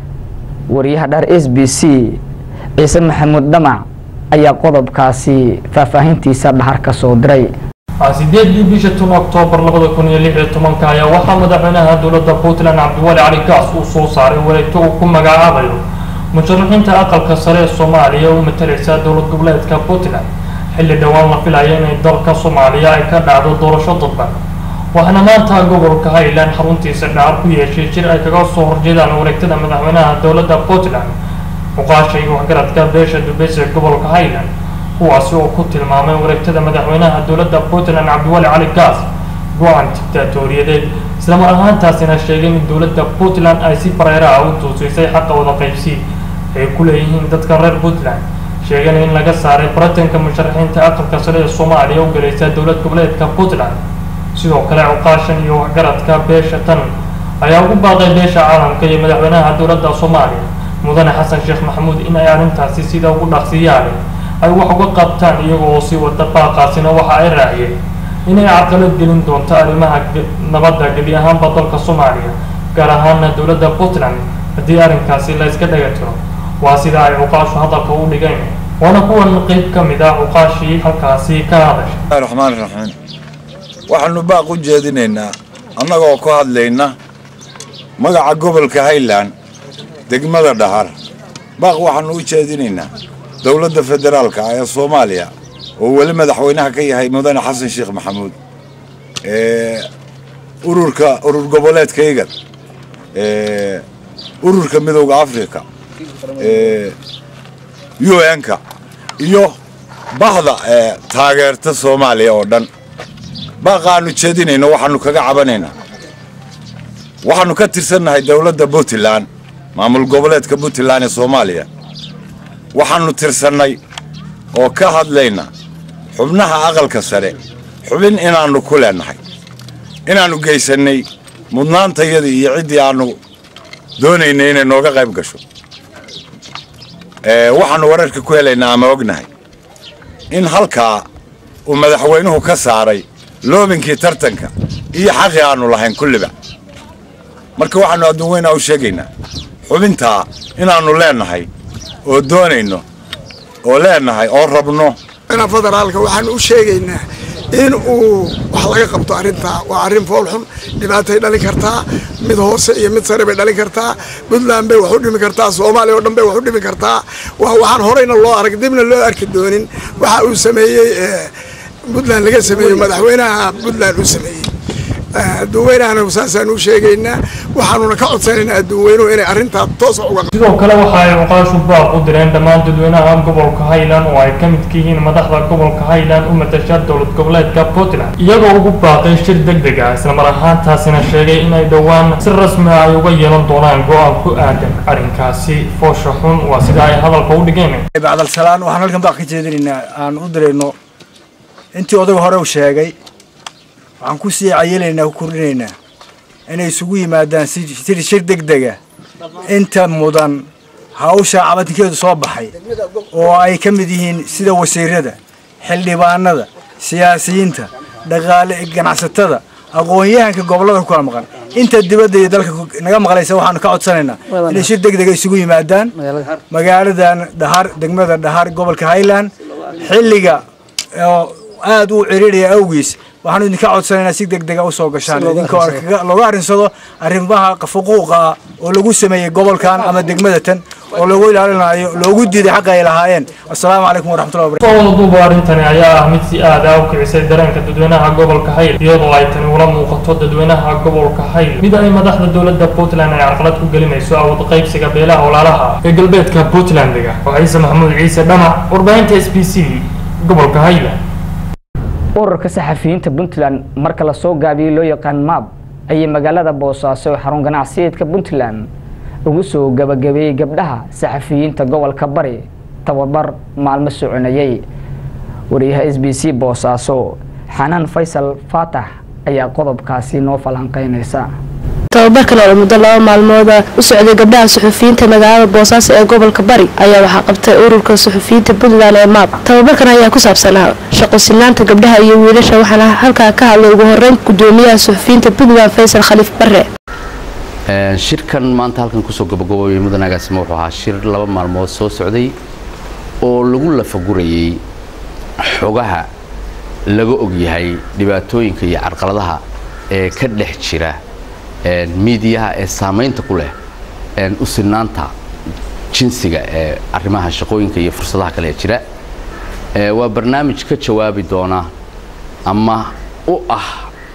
wariyaha dhar s b c ciise maxamuud dhamac ayaa qodobkaasi faahfaahintiisa dhahar ka soo diray sideedii bisha tun oktoobar labada kun iyo lix iyo tobanka ayaa waxaa madaxweynaha dowladda puntland cabdiwali cali gaas uu soo saaray wareegto uu ku magacaabayo musharaxiinta aqalka sare ee soomaaliya u matalaysa dowlad goboleedka puntland xilli dhowaan la filaya inay dalka soomaaliya ay ka dhacdo doorasho dadban waxaana maanta gobolka highland xaruntiisa dhacar ku yeeshay jir ay kaga soo horjeedaan wareegtada madaxweynaha dowladda puntland muqaasha iyo waxgaradka beesha dubeys ee gobolka highland kuwaasi oo ku tilmaamay wareegtada madaxweynaha dowladda puntland cabdiwali cali gaas go-aan dictaatoriyadeed islamar ahaantaasina sheegeen in dowladda puntland ay si bareera ah u tuusiisay xaqa wada qaybsi ay ku leeyihiin dadka reer puntland sheegeen in laga saaray baratanka musharaxiinta aqalka sare ee soomaaliya u galaysa dowlad goboleedka puntland sidoo kale cuqaashan iyo waxgaradka beesha tan ayaa ugu baaqay beesha caalamka iyo madaxweynaha dowladda soomaaliya mudane xasan sheekh maxamuud in ay arrintaasi sida ugu dhaqsiyaale ay wax uga qabtaan iyaga oo sii wada baaqaasina waxa ay raaciyeen inay carqalad gelin doonto arrimaha nabadda gebi ahaanba dalka soomaaliya gaar ahaana dowladda puntland haddii arrinkaasi la iska dhaga tiro waa sida ay cuqaashu hadalka u dhigeen waana kuwan qayb ka mid ah cuqaashii halkaasi ka hadashay raxmaan raxiim waxaanu baaq u jeedinaynaa annagoo ku hadlayna magaca gobolka highland degmada dhahar baaq waxaanu u jeedinaynaa dowladda federaalka ah ee soomaaliya oo weli madaxweynaha ka yahay mudane xasan sheekh maxamuud ururka urur goboleedka igad ururka midowda africa u n-ka iyo bahda taageerta soomaaliya oo dhan baaqaanu jeedinayno waxaanu kaga cabanaynaa waxaanu ka tirsannahay dowladda puntland maamul goboleedka puntland ee soomaaliya waxaanu tirsannay oo ka hadlayna xubnaha aqalka sare xubin inaannu ku leennahay inaannu geysannay mudnaantayadii iyo ciddii aannu doonaynay inay nooga qayb gasho waxaannu wararka ku helaynaa ama ognahay in halkaa uu madaxweynuhu ka saaray loobinkii tartanka iyo xaqii aannu lahayn kulliba marka waxaannu adduun weynaa u sheegaynaa xubintaa inaannu leennahay oo doonayno oo leennahay oo rabno federaalka waxaan u sheegaynaa in uu wax laga qabto arrintaa waa arrin foolxun dhibaatay dhalin kartaa mid hoose iyo mid sare bay dhalin kartaa puntland bay wax u dhimi kartaa soomaaliya oo dhan bay wax u dhimi kartaa waa waxaan horeyna loo arag dibna loo arki doonin waxa uu sameeyey puntland laga sameeyey madaxweynaha puntland uu sameeyey adduunweynahana saasaan u sheegaynaa waxaanuna ka codsanaynaa adduunweynuhu inay arrintaa toos uga sidoo kale waxa ay cuqaashu baaq u direen dhammaan dadweynaha gobolka highland oo ay ka midka yihiin madaxda gobolka highland u matasha dowlad goboleedka puntland iyagoo ugu baaqay shir deg deg ah islamar ahaantaasina sheegay inay dhowaan si rasmi ah ay uga yeelan doonaan go-aan ku aadan arrinkaasi foosha xun waa sida ay hadalka u dhigeen bacdalsalaan waxaan halkan baaq ka jeedinaynaa aan u dirayno intii odaga hore u sheegay waxaan ku sii cayelaynaa ku kordhinaynaa inay isugu yimaadaan si shir deg dega inta mudan hawsha cabatinkeedu soo baxay oo ay ka mid yihiin sida wasiirada xildhibaanada siyaasiyiinta dhaqaale ganacsatada aqoon-yahanka gobollada ku kala maqan inta dibadda iyo dalka naga maqlaysa waxaanu ka codsanaynaa inay shir deg dega isugu yimaadaan magaaladan dhahar degmada dhahar gobolka highland xilliga oo aada u ciriiraya awgiis waxaanu idinka codsanaynaa si deg dega usoo gashaan idinkoo looga arrinsado arrimaha xuquuqa ah oo lagu sameeyey gobolkan ama degmada tan oo loogu ilaalinayo loogu diiday xaqa ay lahaayeen assalaamu calaykum waraxmatullahi wabarakatu soo wadaduuba arrintani ayaa ah mid si aad ah u kicisay dareenka dadweynaha gobolka hayl iyadoo ay tani ula muuqato dadweynaha gobolka hayl mid ay madaxda dowladda puntland ay carqalad ku gelinayso awood qaybsiga beelaha walaalaha ee galbeedka puntlandiga waa ciise maxamuud ciise dhamac warbaahinta s b c gobolka highland ururka saxafiyiinta puntland marka lasoo gaabiyey loo yaqaan maab ayay magaalada boosaaso ee xarun ganacsiyeedka puntland ugu soo gabagabeeyey gabdhaha saxafiyiinta gobolka bari tababar maalmo soconayey wariyaha s b c boosaaso xanaan faysal faatax ayaa qodobkaasi noo falanqeynaysa tababarkan oo muddo laba maalmooda u socday gabdhaha suxufiyiinta magaalada boosaaso ee gobolka bari ayaa waxaa qabtay ururka suxufiyiinta puntland ee maab tababarkan ayaa ku saabsanaa shaqo sinaanta gabdhaha iyo wiilasha waxaana halkaa ka hadlay ugu horeyn gudoomiyaha suxufiyiinta puntland faysal khaliif bare shirkan maanta halkan kusoo gabagaboobay mudanagaasima wuxuu ahaa shir laba maalmood soo socday oo lagu lafagurayey xogaha laga ogyahay dhibaatooyinka iyo carqaladaha ee ka dhex jira miidiyaha ee saamaynta ku leh u sinaanta jinsiga ee arrimaha shaqooyinka iyo fursadaha kale ee jira waa barnaamij ka jawaabi doona ama u ah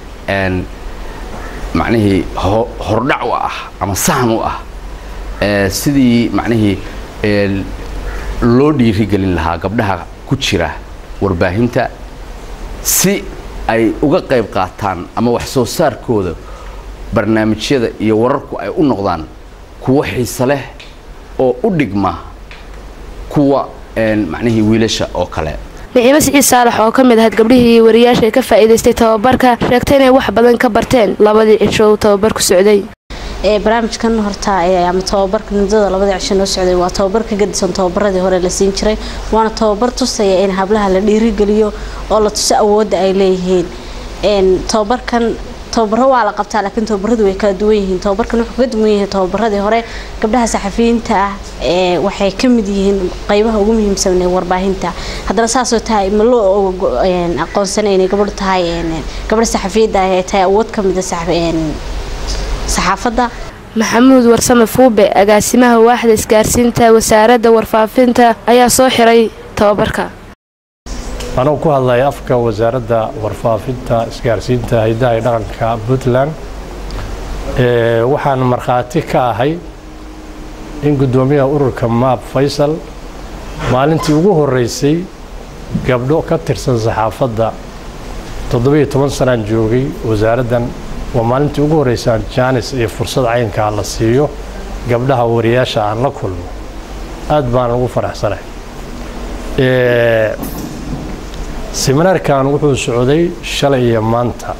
macnihii hordhac u ah ama sahan u ah sidii macnihii loo dhiirigelin lahaa gabdhaha ku jira warbaahinta si ay uga qayb qaataan ama wax soo saarkooda barnaamijyada iyo wararku ay u noqdaan kuwo xiise leh oo u dhigma kuwa macnihii wiilasha oo kale niciimo siciid saalax oo ka mid ahayd gabdhihii wariyaasha ka faa'iidaystay tababarka sheegtay inay wax badan ka barteen labadii cisho uu tababarku socday barnaamijkan horta ama tababarka muddada labada cisho noo socday waa tababar ka gadisan tababaradii hore la siin jiray waana tababar tusaya in hablaha la dhiirigeliyo oo la tuso awoodda ay leeyihiin tababarkan tababaro waa la qabtaa laakiin tababaradu way kala duwan yihiin tababarkan wuxuu ka duwan yahay tababaradii hore gabdhaha saxafiyiinta ah ee waxay ka mid yihiin qaybaha ugu muhiimsan ee warbaahinta haddana saasoo tahay ma loo aqoonsanay inay gabadhu tahay gabadha saxafiyadda ah ee tahay awood ka mida saxaafadda maxamuud warsame fuube agaasimaha waaxda isgaarsiinta wasaaradda warfaafinta ayaa soo xiray tababarka anugu ku hadlaya afka wasaaradda warfaafinta isgaarsiinta haydaha iyo dhaqanka puntland waxaan markhaati ka ahay in guddoomiyaha ururka maab faysal maalintii ugu horreysay gabdho ka tirsan saxaafadda toddobiyo toban sanaan joogay wasaaraddan waa maalintii ugu horreysaan jaanis iyo fursad caynkaa la siiyo gabdhaha wariyaasha aan la kulmo aad baan ugu faraxsanahay seminaarkan wuxuu socday shalay iyo maanta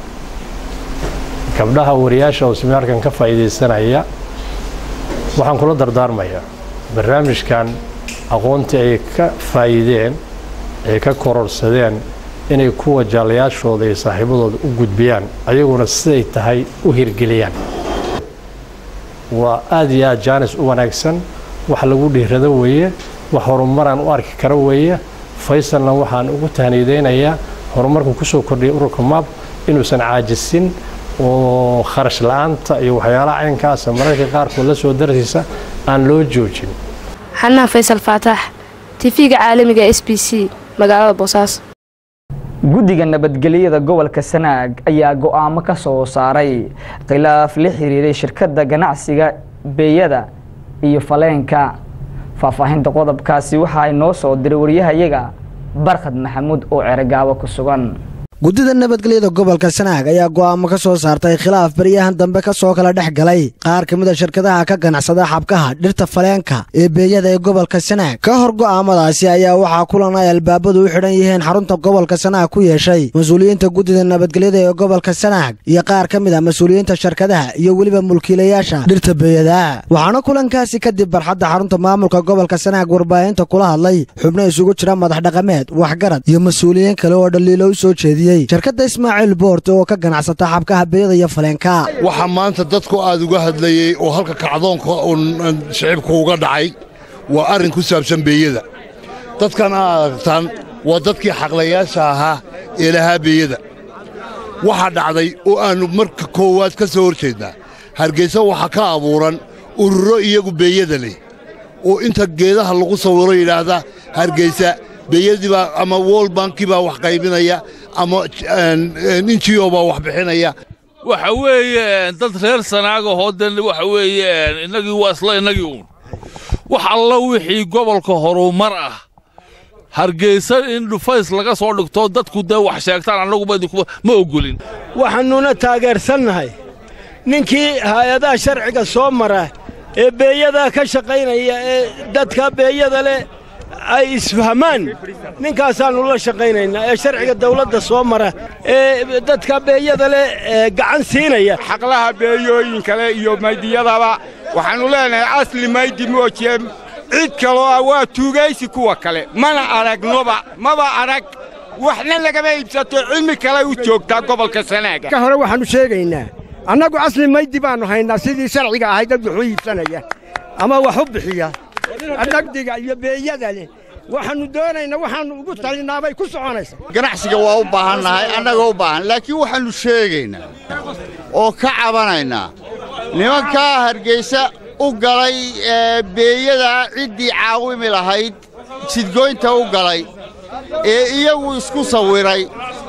gabdhaha wariyaasha oo seminaarkan ka faa'iidaysanaya waxaan kula dardaarmayaa barnaamijkan aqoontii ay ka faa'iideen ay ka kororsadeen inay kuwa jaalayaashooda iyo saaxiibadooda u gudbiyaan ayaguna siday tahay u hirgeliyaan waa aad iyo aad jaanis u wanaagsan wax lagu dhiirado weeye wax horumaraan u arki kara weeye faysalna waxaan ugu tahniideynayaa horumarku ku soo kordhiyay ururka maab inuusan caajisin oo kharash la-aanta iyo waxyaalaha caynkaasa mararka qaarkood la soo darsiisa aan loo joojin xanaha faysal faatax tv-ga caalamiga s b c magaalada boosaaso guddiga nabadgelyada gobolka sanaag ayaa go-aamo ka soo saaray khilaaf la xiriiray shirkadda ganacsiga beeyada iyo faleenka faahfaahinta qodobkaasi waxa ay noo soo diray waryahayaga barkhad maxamuud oo ceregaabo ku sugan guddida nabadgelyada gobolka sanaag ayaa go'aamo ka soo saartay khilaaf baryahan dambe ka soo kala dhex galay qaar ka mid a shirkadaha ka ganacsada xabkaha dhirta faleenka ee beeyada ee gobolka sanaag ka hor go'aamadaasi ayaa waxaa kulan ay albaabadu u xidhan yihiin xarunta gobolka sanaag ku yeeshay mas-uuliyiinta guddida nabadgelyada ee gobolka sanaag iyo qaar ka mid a mas-uuliyiinta shirkadaha iyo weliba mulkiilayaasha dhirta beeyada waxaana kulankaasi kadib barxadda xarunta maamulka gobolka sanaag warbaahinta kula hadlay xubno isugu jira madax dhaqameed waxgarad iyo mas-uuliyiin kale oo dhaliilo u soo jeediyey shirkadda ismaaciil boort oo ka ganacsata xabkaha beeyada iyo faleenka waxaa maanta dadku aad uga hadlayey oo halka kacdoonka uun shicibku uga dhacay waa arrin ku saabsan beeyada dadkan aad aragtaan waa dadkii xaqlayaasha ahaa ee lahaa beeyada waxaa dhacday oo aannu marka koowaad ka soo hor jeednaa hargaysa waxaa ka abuuran ururo iyagu beeyada leh oo inta geedaha lagu sawiro yidhaahda hargaysa beeyadii baa ama wol bankii baa wax qaybinaya ama ninjiyo baa wax bixinaya waxa weeye dad reer sanaaga hooden waxa weeye innagii waa isla innagii uun wax alla wixii gobolka horumar ah hargeysa in dhufays laga soo dhigto dadku dee wax sheegtaan annaguba ma oggolin waxaannuna taageersannahay ninkii hay-adaha sharciga soo mara ee beeyadaa ka shaqaynaya ee dadka beeyada leh ay isfahmaan ninkaasaannu la shaqaynaynaa ee sharciga dawladda soo mara ee dadka beeyada leh gacan siinaya xaqlaha beeyooyinka leh iyo maydiyadaba waxaannu leenahay asli maydi moojiye cid kaloo ah waa tuugaysi kuwa kale mana aragnoba maba arag waxna lagama iibsato cilmi kale u joogtaa gobolka sanaaga ka hore waxaannu sheegaynaa annagu asli maydi baannu haynaa sidii sharciga ahayd dad wuxuu iibsanaya ama wax u bixiya dhagdiga iyo beeyada leh waxaannu doonaynaa waxaannu ugu talinaabay ku soconaysa ganacsiga waa u baahannahay annaga u baahan laakiin waxaannu sheegaynaa oo ka cabanaynaa nimankaa hargaysa u galay beeyada ciddii caawimi lahayd jidgoynta u galay ee iyagu isku sawiray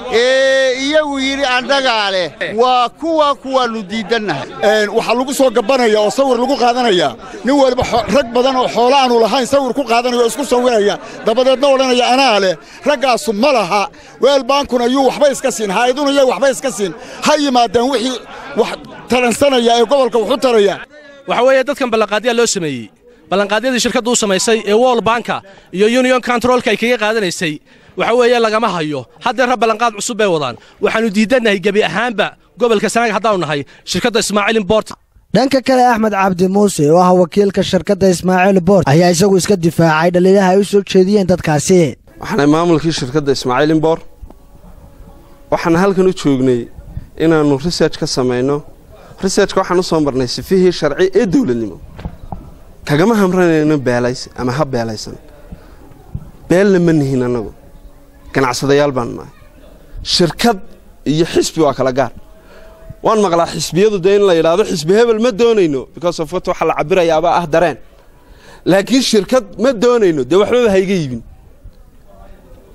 ee iyagu yidhi annagaa leh waa kuwa kuwaannu diidannahay waxaa lagu soo gabanaya oo sawir lagu qaadanaya nin waliba rag badan oo xoolo aanu lahayn sawir ku qaadanaya oo isku sawiraya dabadeedna odhanaya anaa leh raggaasu ma laha weel baankuna yuu waxba iska siin haa'iduna yay waxba iska siin ha yimaadeen wixii wax taransanaya ee gobolka waxu taraya waxa weeye dadkan ballanqaadyaa loo sameeyey ballanqaadyadii shirkaddu u samaysay ee wol banka iyo union controlka ay kaga qaadanaysay waxa weeye lagama hayo haddeerra ballanqaad cusub bay wadaan waxaannu diidannahay gebi ahaanba gobolka sanaag haddaannu nahay shirkadda ismaaciil imbort dhanka kale axmed cabdi muuse oo ah wakiilka shirkadda ismaaciil boort ayaa isagu iska difaacay dhaliilaha ay u soo jeediyeen dadkaasi waxaanay maamulkii shirkadda ismaaciil imbor waxaan halkan u joognay inaannu research ka samayno researchka waxaan u soo marnay sifihii sharci ee dowladnimo kagama hamranayno beelays ama ha beelaysan beelna ma nihin annagu ganacsadayaal baanu nahay shirkad iyo xisbi waa kala gaar waan maqlaa xisbiyadu dee in la yidhaahdo xisbi hebel ma doonayno because of what waxa la cabirayaabaa ah dareen laakiin shirkad ma doonayno dee waxbaba hayga iibin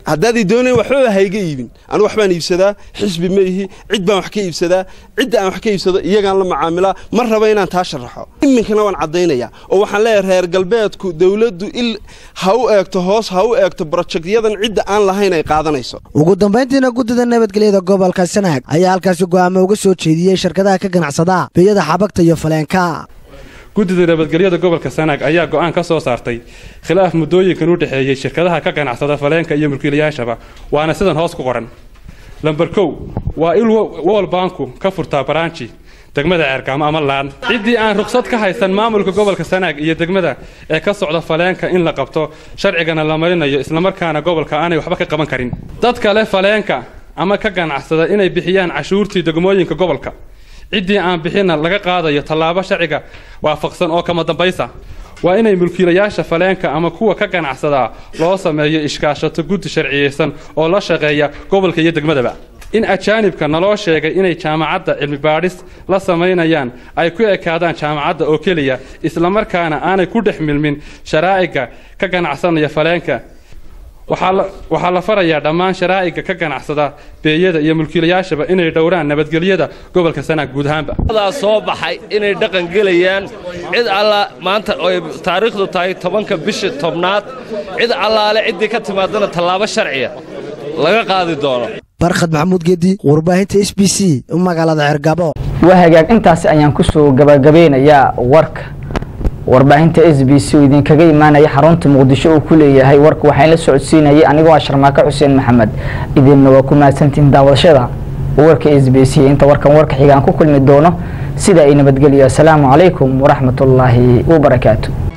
haddaaday doonayn waxbaba hayga iibin anigu waxbaan iibsadaa xisbi ma ihi cid baan wax ka iibsadaa cidda aan wax ka iibsado iyagaan la macaamilaa ma raba inaan taa sharaxo iminkana waan caddaynaya oo waxaan leeyahay reer galbeedku dowladdu il ha u eegto hoos ha u eegto brojekyadan cidda aan lahayn ay qaadanayso ugu dambayntiina guddida nabadgelyada gobolka sanaag ayaa halkaasi go'aamo uga soo jeediyey shirkadaha ka ganacsada beeyada xabagta iyo faleenka guddida nabadgelyada gobolka sanaag ayaa go'aan ka soo saartay khilaaf muddooyinkan u dhexeeyey shirkadaha ka ganacsada faleenka iyo mulkiilayaashaba waana sidan hoos ku qoran lamber kow waa il wol banku ka furtaa baraanji degmada ceergaamo ama laan ciddii aan ruqsad ka haysan maamulka gobolka sanaag iyo degmada ee ka socda faleenka in la qabto sharcigana la marinayo islamarkaana gobolka aanay waxba ka qaban karin dad kale faleenka ama ka ganacsada inay bixiyaan cashuurtii degmooyinka gobolka ciddii aan bixinna laga qaadayo tallaabo sharciga waafaqsan oo kama dambaysa waa inay mulkiilayaasha faleenka ama kuwa ka ganacsadaa loo sameeyo ishkaashato guddi sharciyeysan oo la shaqeeya gobolka iyo degmadaba in ajaanibka naloo sheegay inay jaamacadda cilmi baadhis la samaynayaan ay ku ekaadaan jaamacadda oo keliya islamarkaana aanay ku dhex milmin sharaa'iga ka ganacsanaya faleenka waxaa la farayaa dhammaan sharaa'iga ka ganacsada beeyada iyo mulkiilayaashaba inay dhowraan nabadgelyada gobolka sanaag guud ahaanba daa soo baxay inay dhaqan gelayaan cid alla maanta oy taariikhdu tahay tobanka bisha tobnaad cid allaale ciddii ka timaadana tallaabo sharciya laga qaadi doono barkhad maxamuud geedi warbaahinta s b c magaalada cergabo waa hagaag intaasi ayaan kusoo gabagabeynayaa warka warbaahinta s b c oo idinkaga imaanaya xarunta muqdisho uu ku leeyahay warka waxaan la socodsiinayay anigoo ah sharmaako xuseen maxamed idinna waa ku mahadsantihiin daawashada warka s b c inta warkan warka xigaan ku kulmi doono sida ay nabadgelyo asalaamu calaykum waraxmatullaahi wabarakaatu